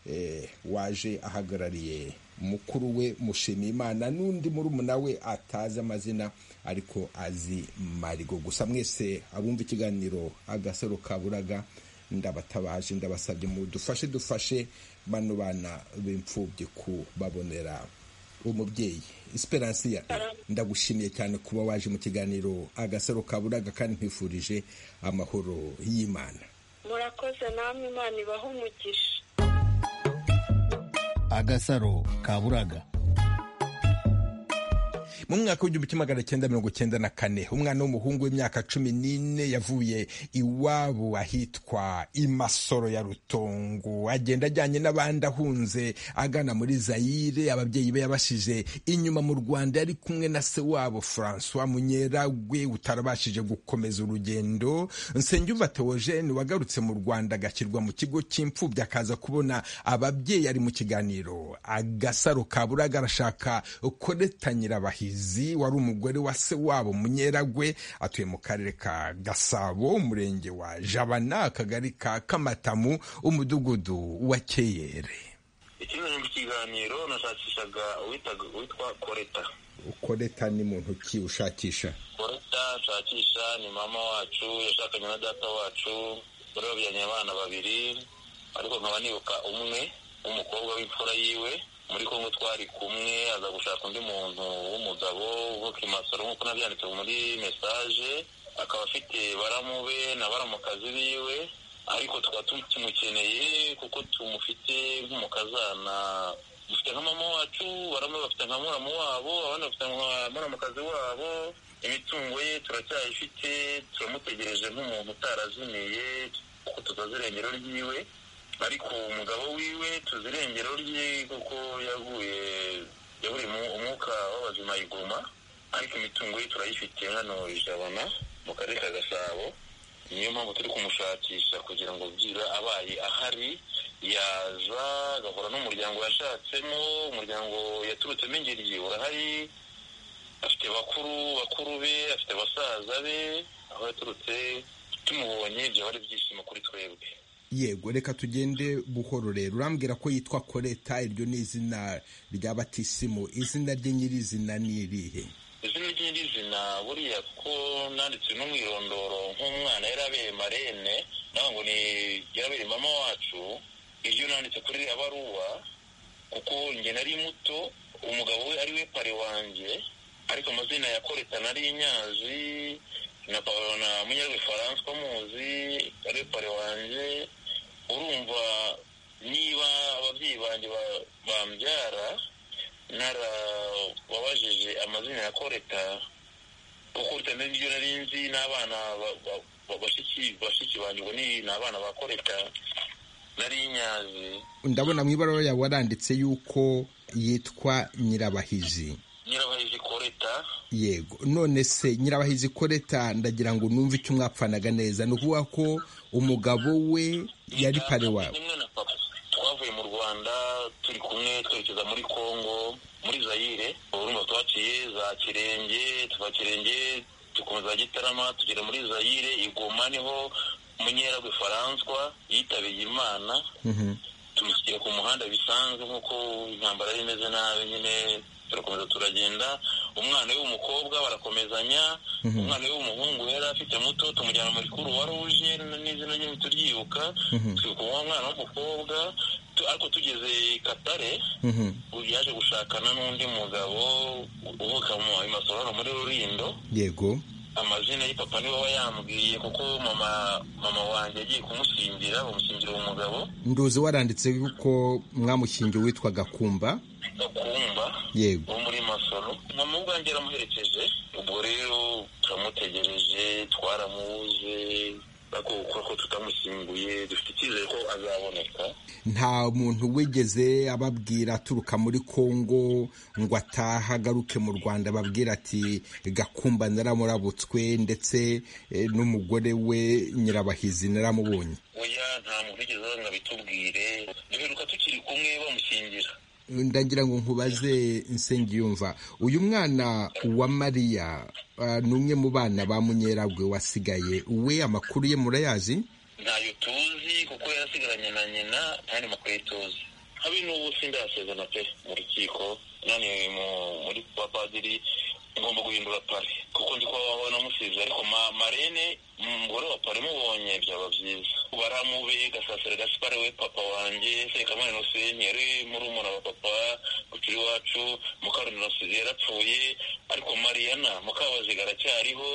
eh, waje ahagarariye mukuru we mushimiye imana n'undi murumuna we atazi amazina ariko azi marigo gusa mwese abumva ikiganiro agasaro kaburaga ndabatabaje ndabasabye mu dufashe dufashe bano bana b'imfubyi kubabonera umubyeyi esperansiya ndagushimiye cyane kuba waje mu kiganiro agasaro kaburaga kandi nkwifurije amahoro y'imana murakoze namwe imana ibahe umugisha agasaro kaburaga mu mwaka w'igihumbi kimwe magana cyenda mirongo cyenda na kane umwana w'umuhungu w'imyaka cumi n'ine yavuye iwabo ahitwa imasoro ya rutongo agenda ajyanye n'abandi ahunze agana muri zayire ababyeyi be yabashije inyuma mu rwanda yari kumwe na se wabo francois munyeragwe utarabashije gukomeza urugendo nsengiyumva theogene wagarutse mu rwanda agashyirwa mu kigo cy'imfubyi akaza kubona ababyeyi ari mu kiganiro agasaro kaburaga arashaka koreta nyirabahizi wari umugore wa se wabo munyeragwe atuye mu karere ka gasabo umurenge wa jabana akagari ka kamatamu umudugudu wa keyere ikinyuranyo mu kiganiro nashakishaga uwitaga witwa koreta koreta ni muntu ki ushakisha koreta nshakisha ni mama wacu yashakanye na data wacu rero babyaranye abana babiri ariko nkaba nibuka umwe w'umukobwa w'imfura yiwe muri kongo twari kumwe aza gushaka undi muntu w'umugabo uvuka imasoro nk'uko nabyanditse muri mesaje akaba afite baramu be na baramukazi biwe ariko tukaba tumukeneye kuko tumufite nk'umukazana dufite nka mama wacu bamwe bafite nka muramu wabo abandi bafite nka muramukazi wabo imitungo ye turacyayifite turamutegereje nk'umuntu utarazimiye kuko tukoze irengero ryiwe ariko umugabo wiwe tuzi irengero rye kuko yaguye yaburiye umwuka w'abazima iguma ariko imitungo ye turayifite hano ijabana mu karere ka gasabo niyo mpamvu turi kumushakisha kugira ngo byira abaye ahari yaza agahura n'umuryango yashatsemo umuryango yaturutsemo ingeri urahari afite bakuru bakuru be afite basaza be aho yaturutse tumubonye byaba ari ibyishimo kuri twebwe yego reka tugende buhoro rero urambwira ko yitwa koreta iryo ni izina rya batisimu izina rye nyirizina ni irihe izina ry'irizina buriya ko nanditse n'umwirondoro nk'umwana yari abereye marene nawe ngo ni yarabereye mama wacu iryo nanditse kuri abaruwa kuko njye nari muto umugabo we ari we pare wanjye ariko amazina ya koreta nari inyazi na na munyarwe faranswa muzi ari we pare wanjye urumva niba ababyeyi banjye bambyara narababajije amazina ya koreta kuko utamenya ibyo nari nzi n'abana bashiki banjye ngo ni abana ba koreta nari inyazi ndabona mu ibaruwa yawe waranditse yuko yitwa nyirabahizi nyirabahizi koreta yego none se nyirabahizi koreta ndagira ngo numve icyo mwapfanaga neza ni ukuvuga ko umugabo we yari pare wawe rimwe na papa twavuye mu rwanda turi kumwe twerekeza muri kongo muri zayire urumva twaciye za kirenge tuva kirenge dukomeza gitarama tugera muri zayire igoma niho munyeragwe faranswa yitabiriye imana tumushyira ku muhanda bisanzwe nk'uko intambara yari imeze nabi nyine turakomeza turagenda umwana we w'umukobwa barakomezanya umwana we w'umuhungu yari afite muto tumujyana muri kuru wari uje n'izina rye turyibuka twibuka uwo mwana w'umukobwa ariko tugeze i katare yaje gushakana n'undi mugabo uvuka mu imasoro hano muri rurindo yego amazina y'ipapa niwe aba yambwiye kuko mama mama wanjye agiye kumushingira bamushingira uwo mugabo nduzi waranditse yuko mwamushingiwe witwa gakumba gakumba yego wo muri masoro mama ubwanjye yaramuherekeje ubwo rero turamutegereje twaramuze ariko ko tutamushyinguye dufite icyizere ko azaboneka nta muntu wigeze ababwira aturuka muri kongo ngo ataha agaruke mu rwanda ababwira ati gakumba naramurabutswe ndetse eh, n'umugore we nyirabahizi naramubonye oya nta muntu wigeze abanga bitubwire duheruka tukiri kumwe bamushyingira ndagira ngo nkubaze nsengiyumva uyu mwana wa mariya ah, ni umwe mu bana ba munyeragwe wasigaye we amakuru ye murayazi ntayo tuzi kuko yarasigaranye na nyina kandi makuru ye tuzi habe n'ubu sindasezerana pe mu rukiko nani mu- muri kwa padiri ngomba guhindura pare kuko ndi kuba wanamusize ariko ma- marene umugore wa pare mubonye byaba byiza baramube gasasira gasipare we papa wanjye sekamana noseni yari murumuna wa papa kucuri iwacu mukaroni nosize yarapfuye ariko mariyana mukabaziga aracyariho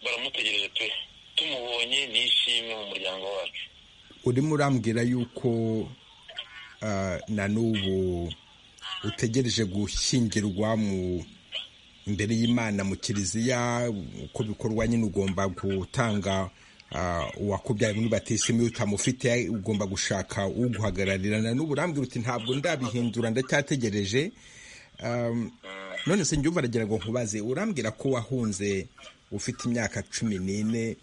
baramutegereje pe tumubonye ni ishimwe mu muryango wacu urimo urambwira yuko ah, na n'ubu utegereje gushyingirwa mu imbere y'imana mu kiliziya uko bikorwa nyine ugomba gutanga ah, uwakubyaye muri batisimu iyo utamufite ugomba gushaka uguhagararira na n'ubu urambwira uti ntabwo ndabihindura ndacyategereje Um, none se njyumva aragira ngo nkubaze urambwira ko wahunze ufite imyaka cumi n'ine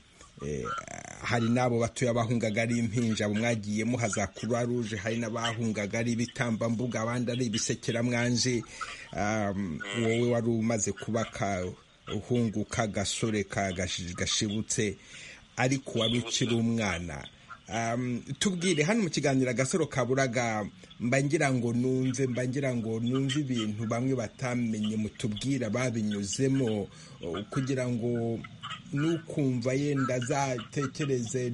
eh, hari n'abo batoya bahungaga ari impinja abo mwagiyemo haza kuba ruje hari n'abahungaga ari ibitambambuga abandi ari ibisekeramwanje um, wowe wari umaze kuba kahungu k'agasore ka gashi- gashibutse ariko wari ukiri umwana tubwire hano mu kiganiro agasaro kaburaga mbangira ngo nunze mbangira ngo nunze ibintu bamwe batamenye mutubwira babinyuzemo kugira ngo n'ukumva yenda azatekereze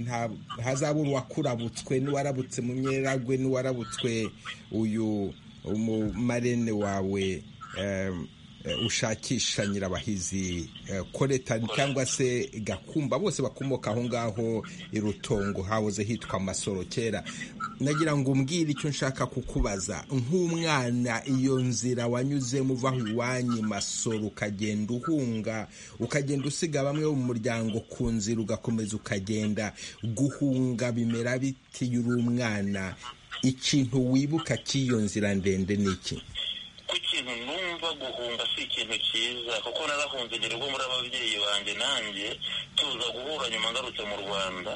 hazabura uwakurabutswe n'uwarabutswe mu myeragwe n'uwarabutswe uyu umumarene wawe ushakisha nyirabahizi koreta cyangwa se gakumba bose bakomoka aho ngaho i rutongo hahoze hitwa amasoro kera nagira ngo umbwire icyo nshaka kukubaza nk'umwana iyo nzira wanyuzemo uva aho iwanyu masoro ukagenda uhunga ukagenda usiga bamwe mu muryango ku nzira ugakomeza ukagenda guhunga bimera biti uri umwana ikintu wibuka cy'iyo nzira ndende ni iki ku kintu numva guhunga si ikintu cyiza kuko narahunze ngera ubwo muri ababyeyi banjye nanjye tuza guhura nyuma ngarutse mu rwanda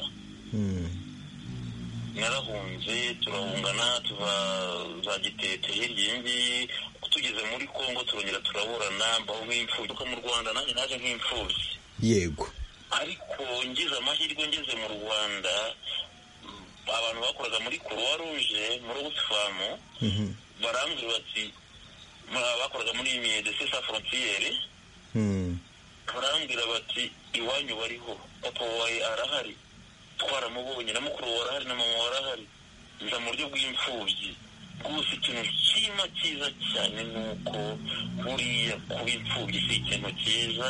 narahunze turahungana tuva za gitete hirya iyi ngiyi tugeze muri congo turongera turaburana mbaho nk'imfubyi kuko mu rwanda nanjye naje nk'imfubyi yego ariko ngize amahirwe ngeze mu rwanda abantu bakoraga muri kuruwa ruje muri ubusifamu barambwira bati bakoraga muri medecin sa frontiere barambwira bati iwanyu bariho papa wawe arahari twaramubonye na mukuru wawe arahari na mama wawe arahari nza mu buryo bw'imfubyi rwose ikintu cyima cyiza cyane ni uko buriya kuba imfubyi si ikintu cyiza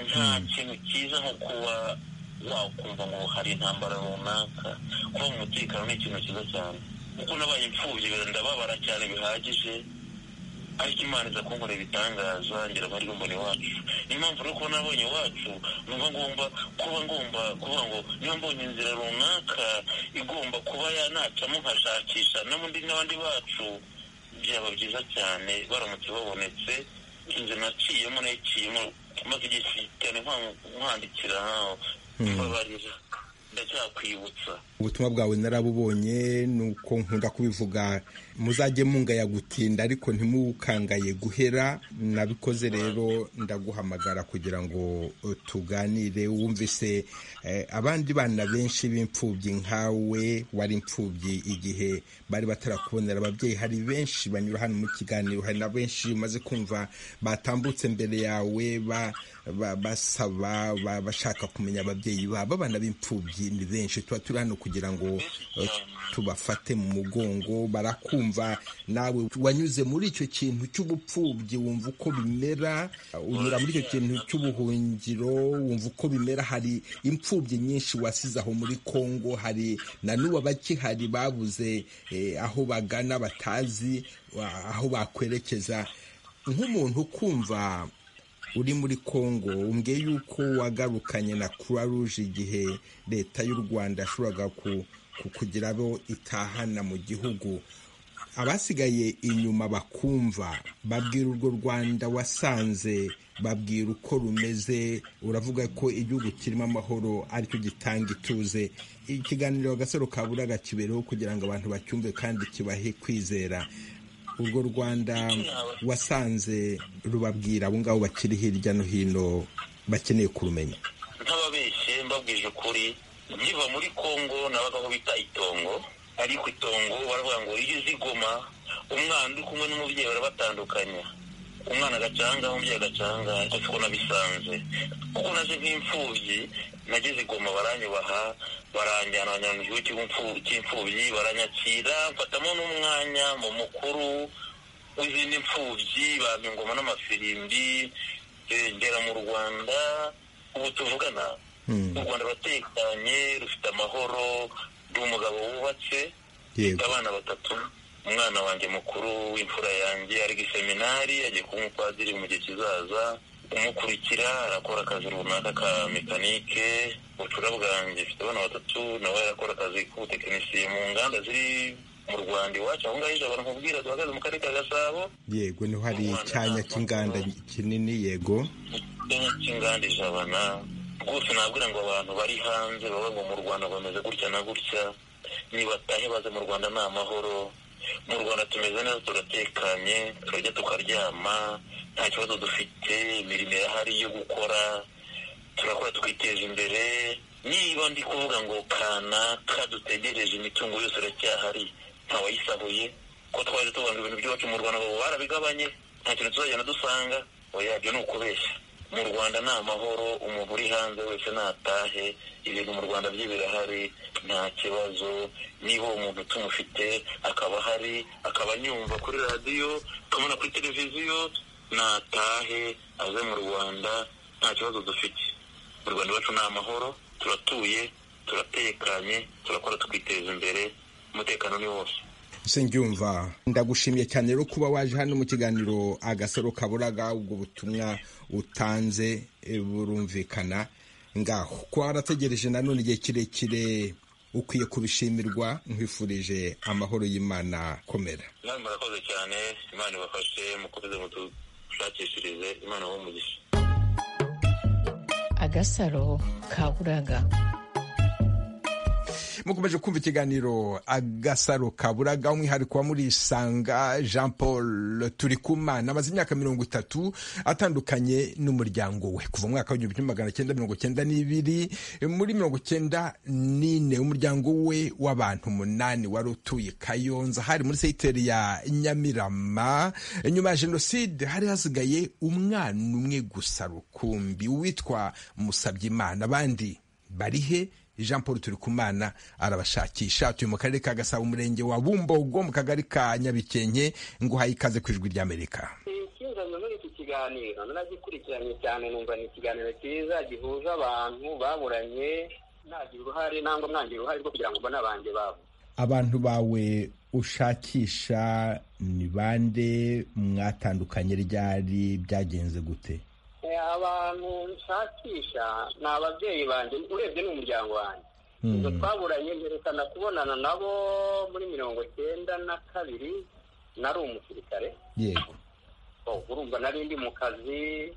nta kintu cyiza nko kuba wakumva ngo hari intambara runaka kuba mu mutekano ni ikintu cyiza cyane kuko nabaye imfubyi ndababara cyane bihagije ariko imana iza kunkorera ibitangaza ngira ngo ariyo mbona iwacu niyo mpamvu rero ko nabonye iwacu numva ngomba kuba ngomba kuvuga ngo niba mbonye inzira runaka igomba kuba yanacamo nkashakisha n'ubundi n'abandi bacu byaba byiza cyane baramutse babonetse inzu naciyemo nayiciyemo maze igihe cyane nkwandikira nkaho mbabarira ndacyakwibutsa ubutumwa bwawe narabubonye ni uko nkunda kubivuga muzajye mungaya gutinda ariko ntimukangaye guhera nabikoze rero ndaguhamagara kugira ngo tuganire wumvise abandi bana benshi b'imfubyi nkawe wari imfubyi igihe bari batarakubonera ababyeyi hari benshi banyura hano mu kiganiro hari na benshi umaze kumva batambutse imbere yawe basaba bashaka kumenya ababyeyi babo abana b'imfubyi ni benshi tuba turi hano kugira ngo tubafate mu mugongo barakumva nawe wanyuze muri icyo kintu cy'ubupfubyi wumva uko bimera unyura muri icyo kintu cy'ubuhungiro wumva uko bimera hari imfubyi nyinshi wasize aho muri congo hari na n'ubu abakihari babuze aho bagana batazi aho bakwerekeza nk'umuntu ukumva uri muri congo umbwiye yuko wagarukanye na croix rouge igihe leta y'u rwanda yashoboraga kugira abo itahana mu gihugu abasigaye inyuma bakumva babwira urwo rwanda wasanze babwira uko rumeze uravuga ko igihugu kirimo amahoro aricyo gitanga ituze ikiganiro agasaro kaburaga kibereho kugira ngo abantu bacyumve kandi kibahe kwizera urwo rwanda wasanze rubabwira abo ngabo bakiri hirya no hino bakeneye kurumenya nk'ababeshye mbabwije ukuri nkiva muri congo nabagaho bita itongo ariko itongo baravuga ngo iyo uzi igoma umwana uri kumwe n'umubyeyi barabatandukanya umwana agacanga umubyeyi agacanga ariko ko nabisanze kuko naje nk'imfubyi nageze igoma baranyubaha baranjyana banyura mu gihugu cy'imfubyi baranyakira mfatamo n'umwanya mu mukuru w'izindi mfubyi bampa ingoma n'amafirimbi ngera mu rwanda ubu tuvugana u rwanda ruratekanye rufite amahoro ndi umugabo wubatse mfite abana batatu umwana wanjye mukuru w'imfura yanjye ari iseminari agiye kuba umupadiri mu gihe kizaza umukurikira arakora akazi runaka ka mekanike bucura bwanjye mfite abana batatu nawe arakora akazi k'ubutekinisiye mu nganda ziri mu rwanda iwacu aho ngaho ijabo nkubwira duhagaze mu karere ka gasabo yego niho hari icyanya cy'inganda kinini yego icyanya cy'inganda ijabana rwose nabwira ngo abantu bari hanze baba mu rwanda bameze gutya na gutya nibatahe baze mu rwanda ni amahoro mu rwanda tumeze neza turatekanye turajya tukaryama nta kibazo dufite imirimo irahari yo gukora turakora twiteza imbere niba ndi kuvuga ngo kanaka dutegereje imitungo yose iracyahari ntawayisahuye ko twaje tubona ibintu by'iwacu mu rwanda ngo barabigabanye nta kintu tuzagenda dusanga yabyo ni ukubeshya mu rwanda ni amahoro umuntu uri hanze wese natahe ibintu mu rwanda bye birahari nta kibazo niba uwo muntu tumufite akaba ahari akaba anyumva kuri radiyo akamubona kuri televiziyo natahe aze mu rwanda nta kibazo dufite mu rwanda iwacu ni amahoro turatuye turatekanye turakora tukiteza imbere umutekano ni wose nshingiyumva ndagushimiye cyane rero kuba waje hano mu kiganiro agasaro kaburaga ubwo butumwa utanze burumvikana ngaho kuba warategereje nanone igihe kirekire ukwiye kubishimirwa nkwifurije amahoro y'imana komera inama murakoze cyane imana ibafashe mukomeze mudushakishirize imana wo mugisha agasaro kaburaga mukomeje kumva ikiganiro agasaro kaburaga umwihariko wa murisanga jean paul turikumana amaze imyaka mirongo itatu atandukanye n'umuryango we kuva mu mwaka w'igihumbi kimwe magana cyenda mirongo cyenda n'ibiri muri mirongo cyenda n'ine umuryango we w'abantu umunani wari utuye kayonza hari muri seyiteri ya nyamirama nyuma ya jenoside hari hasigaye umwana umwe gusa rukumbi witwa musabyimana abandi barihe jean paul turikumana arabashakisha atuye mu karere ka gasabo umurenge wa bumbogo mu kagari ka nyabikenke ngo uhaye ikaze ku ijwi ry'amerika ikinjanye muri iki kiganiro naragikurikiranye cyane numva ni ikiganiro cyiza gihuza abantu baburanye ntagira uruhare nangwa mwangira uruhare rwo kugira ngo mbone abanjye babo abantu bawe ushakisha ni bande mwatandukanye ryari byagenze gute abantu nshakisha ni ababyeyi banjye urebye ni umuryango wanjye ibyo twaburanye mperekana kubonana nabo muri mirongo cyenda na kabiri nari umusirikare yego urumva nari ndi mu kazi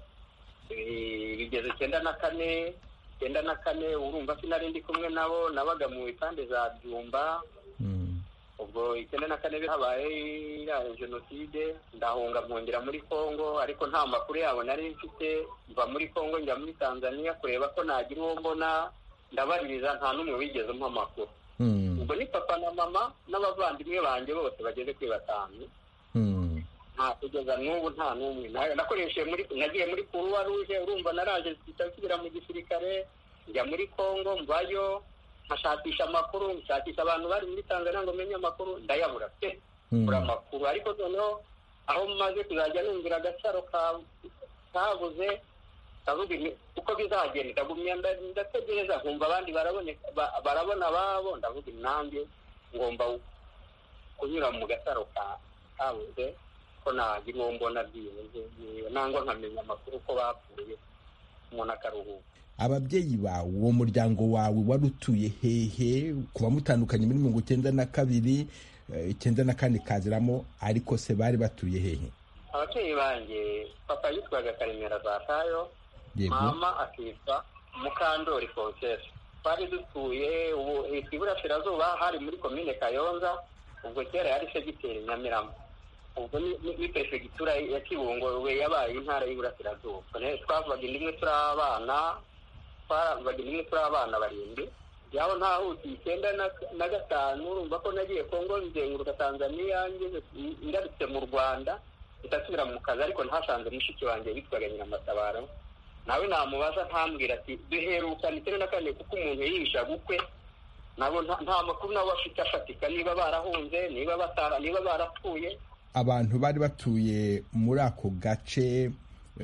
bigeze cyenda na kane cyenda na kane urumva sinari ndi kumwe nabo nabaga mu ipande za byumba ubwo icyenda na kane habaye iriya jenoside ndahunga nkongera muri congo ariko nta makuru yabo nari mfite mva muri congo njya muri tanzania kureba ko nagira uwo mbona ndabaririza nta n'umwe wigeze umpa amakuru ubwo ni papa na mama n'abavandimwe banjye bose bageze kuri batanu nta kugeza n'ubu nta n'umwe nakoresheje muri nagiye muri kuruwa ruje urumva naraje nsubira mu gisirikare njya muri congo mvayo nkashakisha amakuru nshakisha abantu bari muri tanzania ngo menye amakuru ndayabura pe bura amakuru ariko noneho aho maze kuzajya numvira agacaro kabuze kavuga uko bizagenda ndagumya ndategereza nkumva abandi barabona ababo ndavuga nanjye ngomba kunyura mu gacaro kabuze ko nagira uwo mbona byibuze nangwa nkamenya amakuru ko bapfuye umuntu akaruhuka ababyeyi bawe uwo muryango wawe wari utuye hehe kuba mutandukanye muri mirongo icyenda na kabiri icyenda na kane kaziramo ariko se bari batuye hehe ababyeyi banjye papa yitwaga karemera zatayo mama akitwa mukandori fonsesi twari dutuye ubu hitwa iburasirazuba hari muri komine kayonza ubwo kera yari segiteri nyamirama ubwo ni perefegitura ya kibungo we yabaye intara y'iburasirazuba twavugaga indi imwe turi abana twarambaga rimwe turi abana barindwi yaho ntahuti icyenda na gatanu urumva ko nagiye kongo nzenguruka tanzaniya ngarutse mu rwanda ndasubira mu kazi ariko ntasanze mushiki wanjye witwaga nyiramatabaro nawe namubaza ntambwira ati duherukana icyenda na kane kuko umuntu yihisha gukwe nabo nta makuru nawe afite afatika niba barahunze niba batara niba barapfuye abantu bari batuye muri ako gace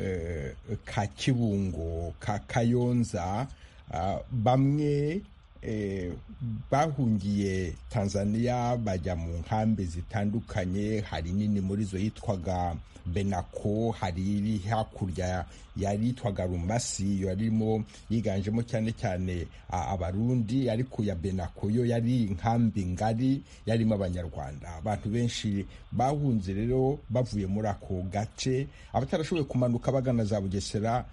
ka kibungo ka kayonza bamwe bahungiye tanzania bajya mu nkambi zitandukanye hari nini muri zo yitwaga benako hari iri hakurya yari yitwaga rumasi iyo yarimo yiganjemo cyane cyane abarundi ariko ya benako yo yari inkambi ngari yarimo abanyarwanda abantu benshi bahunze rero bavuye muri ako gace abatarashoboye kumanuka bagana za bugesera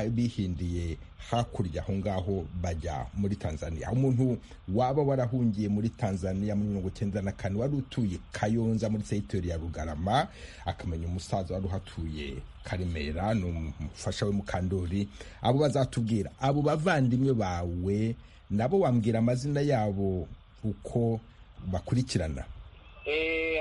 bihindiye hakurya aho ngaho bajya muri tanzania umuntu waba warahungiye muri tanzania muri mirongo icyenda na kane wari utuye kayonza muri teritori ya rugarama akamenya umusaza wari uhatuye karemera ni umufasha we mukandori abo bazatubwira abo bavandimwe bawe nabo wambwira amazina yabo uko bakurikirana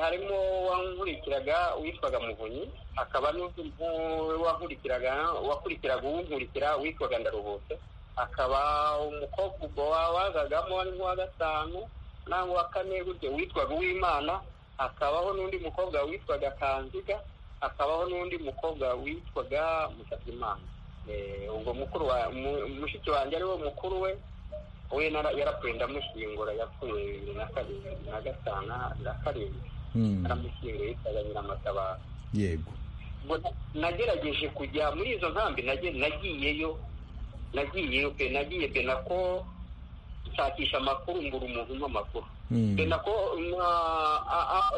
harimo uwankurikiraga witwaga muvunyi hakaba n'uwankurikiraga wakurikiraga uwunkurikira witwaga ndaruhutse hakaba umukobwa ubwo wazagamo ari nk'uwa gatanu n'uwa kane gutyo witwaga uwimana hakabaho n'undi mukobwa witwaga kanziga hakabaho n'undi mukobwa witwaga musabyimana ubwo mukuru wa mushiki wanjye ari wo mukuru we we yarapfuye ndamushyingura yapfuye bibiri na karindwi na gatanu na karindwi aramushyingura yitwaga nyiramatabaro yego nagerageje kujya muri izo nkambi nagiyeyo nagiyeyo pe nagiye benako nshakisha amakuru ngura umuntu umwe amakuru benako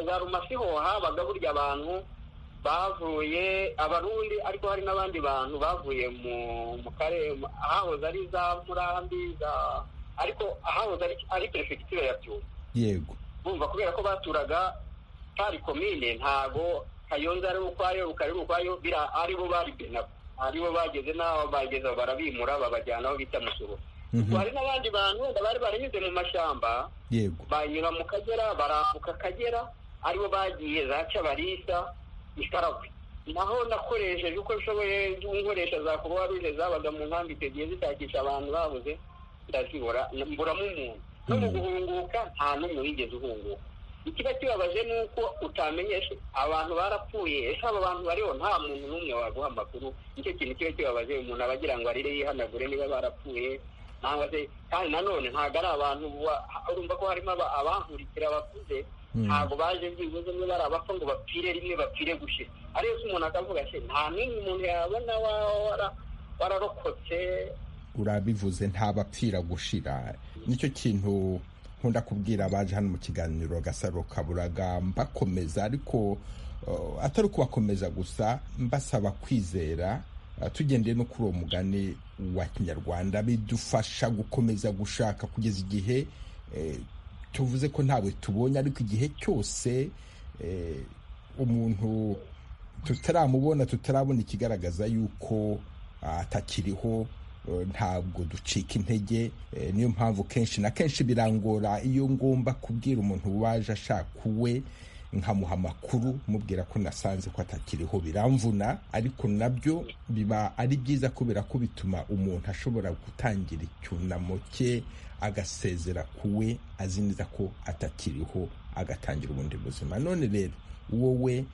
za rumasiho habaga burya abantu bavuye abarundi ariko hari n'abandi bantu bavuye mu karere ahahoze ari za murambi za ariko ahahoze ari perefegitura ya byumba yego bumva kubera ko baturaga pari komine ntago kayonza ari ukwayo rukari ukwayo bira aribo bari benako aribo bageze n'aho bageze barabimura babajyana aho bita musoro hari n'abandi bantu wenda bari baranyuze mu mashyamba yego banyura mu kagera barambuka akagera aribo bagiye za cabarisa ikaragwe naho nakoresheje uko nshoboye nkoresha za kuruwa ruje zabaga mu nkambi icyo gihe zitakisha abantu babuze ndazibura mburamo umuntu no mu guhunguka nta n'umwe wigeze uhunguka ikiba kibabaje ni uko utamenyeshe abantu barapfuye ese abo bantu bariho nta muntu n'umwe waguha amakuru nicyo kintu kiba kibabaje umuntu aba agira ngo arire yihanagure niba barapfuye cyangwa se kandi nanone ntabwo ari abantu urumva ko harimo abahankurikira bakuze ntabwo baje byibuze niba ari abapfa ngo bapfire rimwe bapfire gushyira ariyo se umuntu akavuga ati nta n'umwe umuntu yabona wararokotse urabivuze ntabapfira gushira nicyo kintu nkunda kubwira abaje hano mu kiganiro gasaro kaburaga mbakomeza ariko atari ukubakomeza gusa mbasaba kwizera tugendeye no kuri uwo mugani wa kinyarwanda bidufasha gukomeza gushaka kugeza igihe tuvuze ko ntawe tubonye ariko igihe cyose umuntu tutaramubona tutarabona ikigaragaza yuko atakiriho ntabwo ducika intege niyo mpamvu kenshi na kenshi birangora iyo ngomba kubwira umuntu waje ashaka uwe nkamuha amakuru mubwira ko nasanze ko atakiriho biramvuna ariko nabyo biba ari byiza kubera ko bituma umuntu ashobora gutangira icyunamo cye agasezera ku we azi neza ko atakiriho agatangira ubundi buzima none rero wowe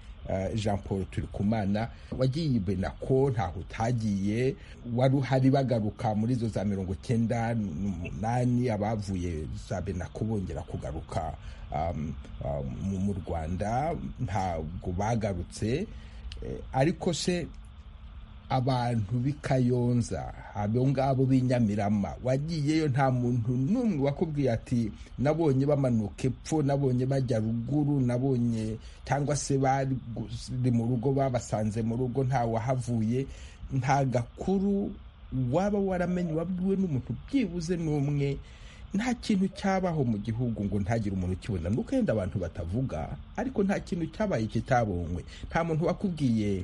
jean paul turikumana wagiye benako ntaho utagiye wari uhari bagaruka muri izo za mirongo icyenda n'umunani abavuye za benako bongera kugaruka mu rwanda ntabwo bagarutse ariko se abantu b'i kayonza abo ngabo b'inyamirama wagiyeyo nta muntu n'umwe wakubwiye ati nabonye bamanuka epfo nabonye bajya ruguru nabonye cyangwa se bari mu rugo babasanze mu rugo nta wahavuye nta gakuru waba waramenye wabwiwe n'umuntu byibuze n'umwe nta kintu cyabaho mu gihugu ngo ntagire umuntu ukibona ni uko yenda abantu batavuga ariko nta kintu cyabaye kitabonywe nta muntu wakubwiye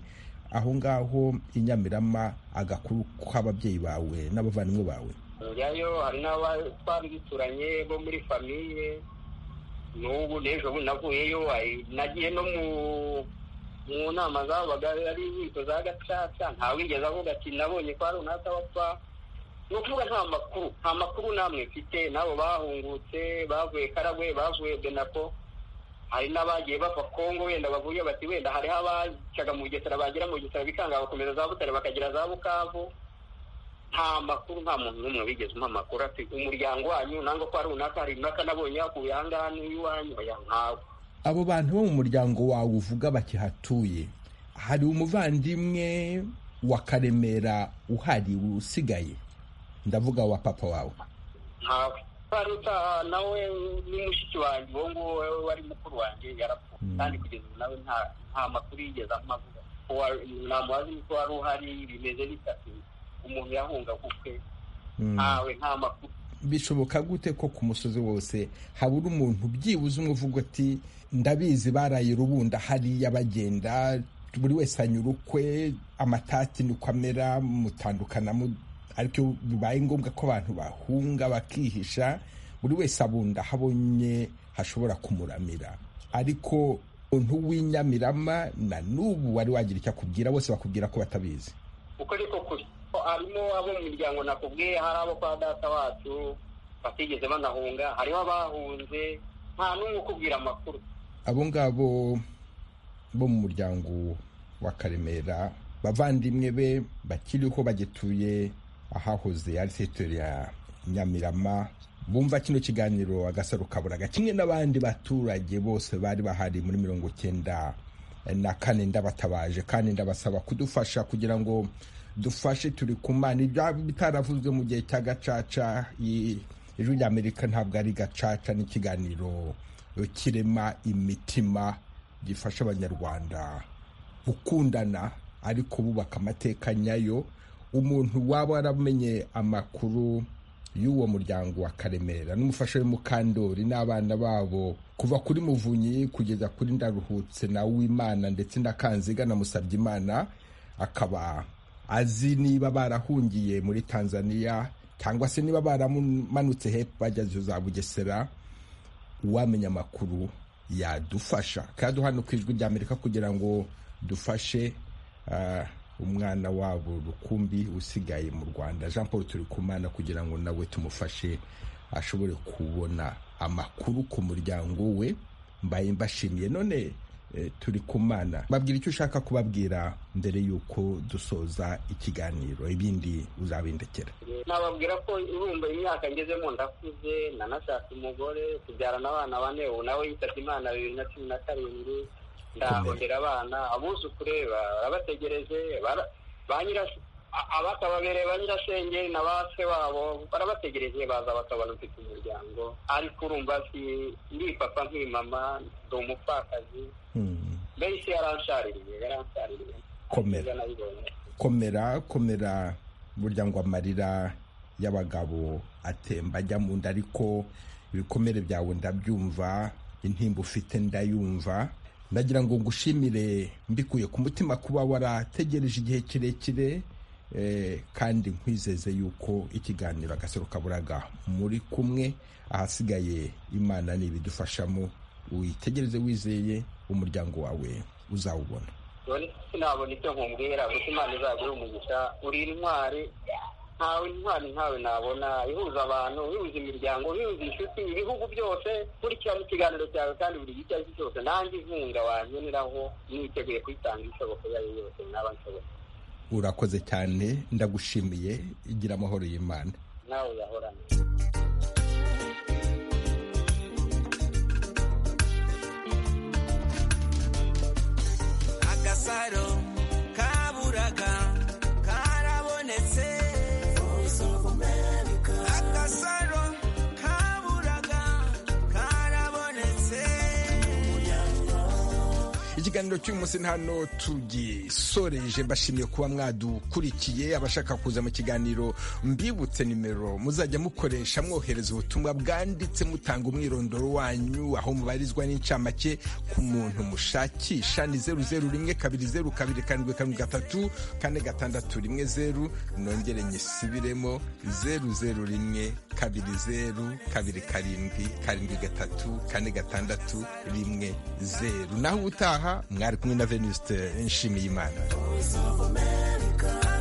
aho ngaho i nyamirama agakuru k'ababyeyi bawe n'abavandimwe bawe njyayo hari n'abatwari duturanye bo muri famiye n'ubu n'ejo bundi navuyeyo nagiye no mu nama zabaga ari inkiko za gacaca ntawigeze avuga ati nabonye kwa runaka bapfa ni ukuvuga nta makuru nta makuru namwe mfite n'abo bahungutse bavuye karagwe bavuye benako hari n'abagiye bava kongo wenda bavuye bati wenda hariho abacaga mu bugesera bagera mu bugesera bikanga bakomeza za butare bakagera za bukavu nta makuru nta muntu n'umwe wigeze umuha amakuru ati umuryango wanyu nangwa ko ari runaka hari runaka nabonye yakuye aha ngaha n'iwanyu ntawe abo bantu bo mu muryango wawe uvuga bakihatuye hari umuvandimwe wa karemera uhari usigaye ndavuga wa papa wawe ntawe utaha nawe ni mushiki wanjye uwo nguwo wari mukuru wanjye yarapfuye kandi kugeza ubu nawe nta makuru yigeze amuha ntamubazi ko wari uhari bimeze bitatu umuntu yahunga gukwe ntawe nta makuru bishoboka gute ko ku musozi wose habura umuntu byibuze umwe uvuga ati ndabizi baraye rubunda hariya bagenda buri wese anyura ukwe amatati niko amera mutandukana ariko bibaye ngombwa ko abantu bahunga bakihisha buri wese abunda habonye hashobora kumuramira ariko umuntu w'inyamirama na n'ubu wari wagira icyo akubwira bose bakubwira ko batabizi uko ariko kuri ko harimo abo mu miryango nakubwiye hari abo kwa data wacu batigeze banahunga hariho abahunze nta n'umwe ukubwira amakuru abo ngabo bo mu muryango wa karemera bavandimwe be bakiriho bagituye ahahoze ari teritori ya nyamirama bumva kino kiganiro agasaro kaburaga kimwe n'abandi baturage bose bari bahari muri mirongo cyenda na kane ndabatabaje kandi ndabasaba kudufasha kugira ngo dufashe turi ku mana bitaravuzwe mu gihe cya gacaca ijwi ry'amerika ntabwo ari gacaca n'ikiganiro kirema imitima gifasha abanyarwanda gukundana ariko bubaka amateka nyayo umuntu waba waramenye amakuru y'uwo muryango wa karemera n'umufasha w'umukandori n'abana babo kuva kuri muvunyi kugeza kuri ndaruhutse na wimana ndetse na kanziga na musabyimana akaba azi niba barahungiye muri tanzania cyangwa se niba baramanutse hepfo bageze za bugesera uwamenya amakuru yadufasha kandi hano ku ijwi ry'amerika kugira ngo dufashe umwana wabo rukumbi usigaye mu rwanda jean paul turi ku mwana kugira ngo nawe tumufashe ashobore kubona amakuru ku muryango we mbaye mbashimiye none turi kumana babwira icyo ushaka kubabwira mbere y'uko dusoza ikiganiro ibindi uzabindekera nababwira ko urumva imyaka ngezemo ndakuze nanashatse umugore tubyarana abana bane ubu nawe yitabye imana bibiri na cumi na karindwi ndahahondera abana abuzukure barabategereje abakababereye ba nyirasenge na ba se wabo barabategereje baza bakabona ufite umuryango ariko urumva si ndi papa nk'imama ndi umupfakazi mbese yaranshaririye yaranshaririye komera komera komera burya ngo amarira y'abagabo atemba ajya mu nda ariko ibikomere byawe ndabyumva intimba ufite ndayumva ndagira ngo ngushimire mbikuye ku mutima kuba warategereje igihe kirekire kandi nkwizeze yuko ikiganiro agasaro kaburaga muri kumwe ahasigaye imana n'ibidufashamo witegereze wizeye umuryango wawe uzawubona sinabona icyo nkubwira gusa imana izaguha umugisha uri intwari ntawe intwari ntawe nabona ihuza abantu ihuza imiryango ihuza inshuti ibihugu byose kurikirana ikiganiro cyawe kandi buri gice icyo cyose nanjye inkunga wazaniraho niteguye kuyitanga ishoboka iyo ari yo yose naba nshoboye urakoze cyane ndagushimiye igira amahoro y'imana nawe uyahorane agasaro kaburaga karabonetse agasaro kaburaga karabonetse ikiganiro cy'uyu munsi hano tugisoreje mbashimiye kuba mwadukurikiye abashaka kuza mu kiganiro mbibutse nimero muzajya mukoresha mwohereza ubutumwa bwanditse mutanga umwirondoro wanyu aho mubarizwa n'incamake ku muntu mushakisha ni zeru zeru rimwe kabiri zeru kabiri karindwi karindwi gatatu kane gatandatu rimwe zeru nongere nyisubiremo zeru zeru rimwe kabiri zeru kabiri karindwi karindwi gatatu kane gatandatu rimwe zeru naho ubutaha mwari kumwe na venuste nshimiyimana Voice of America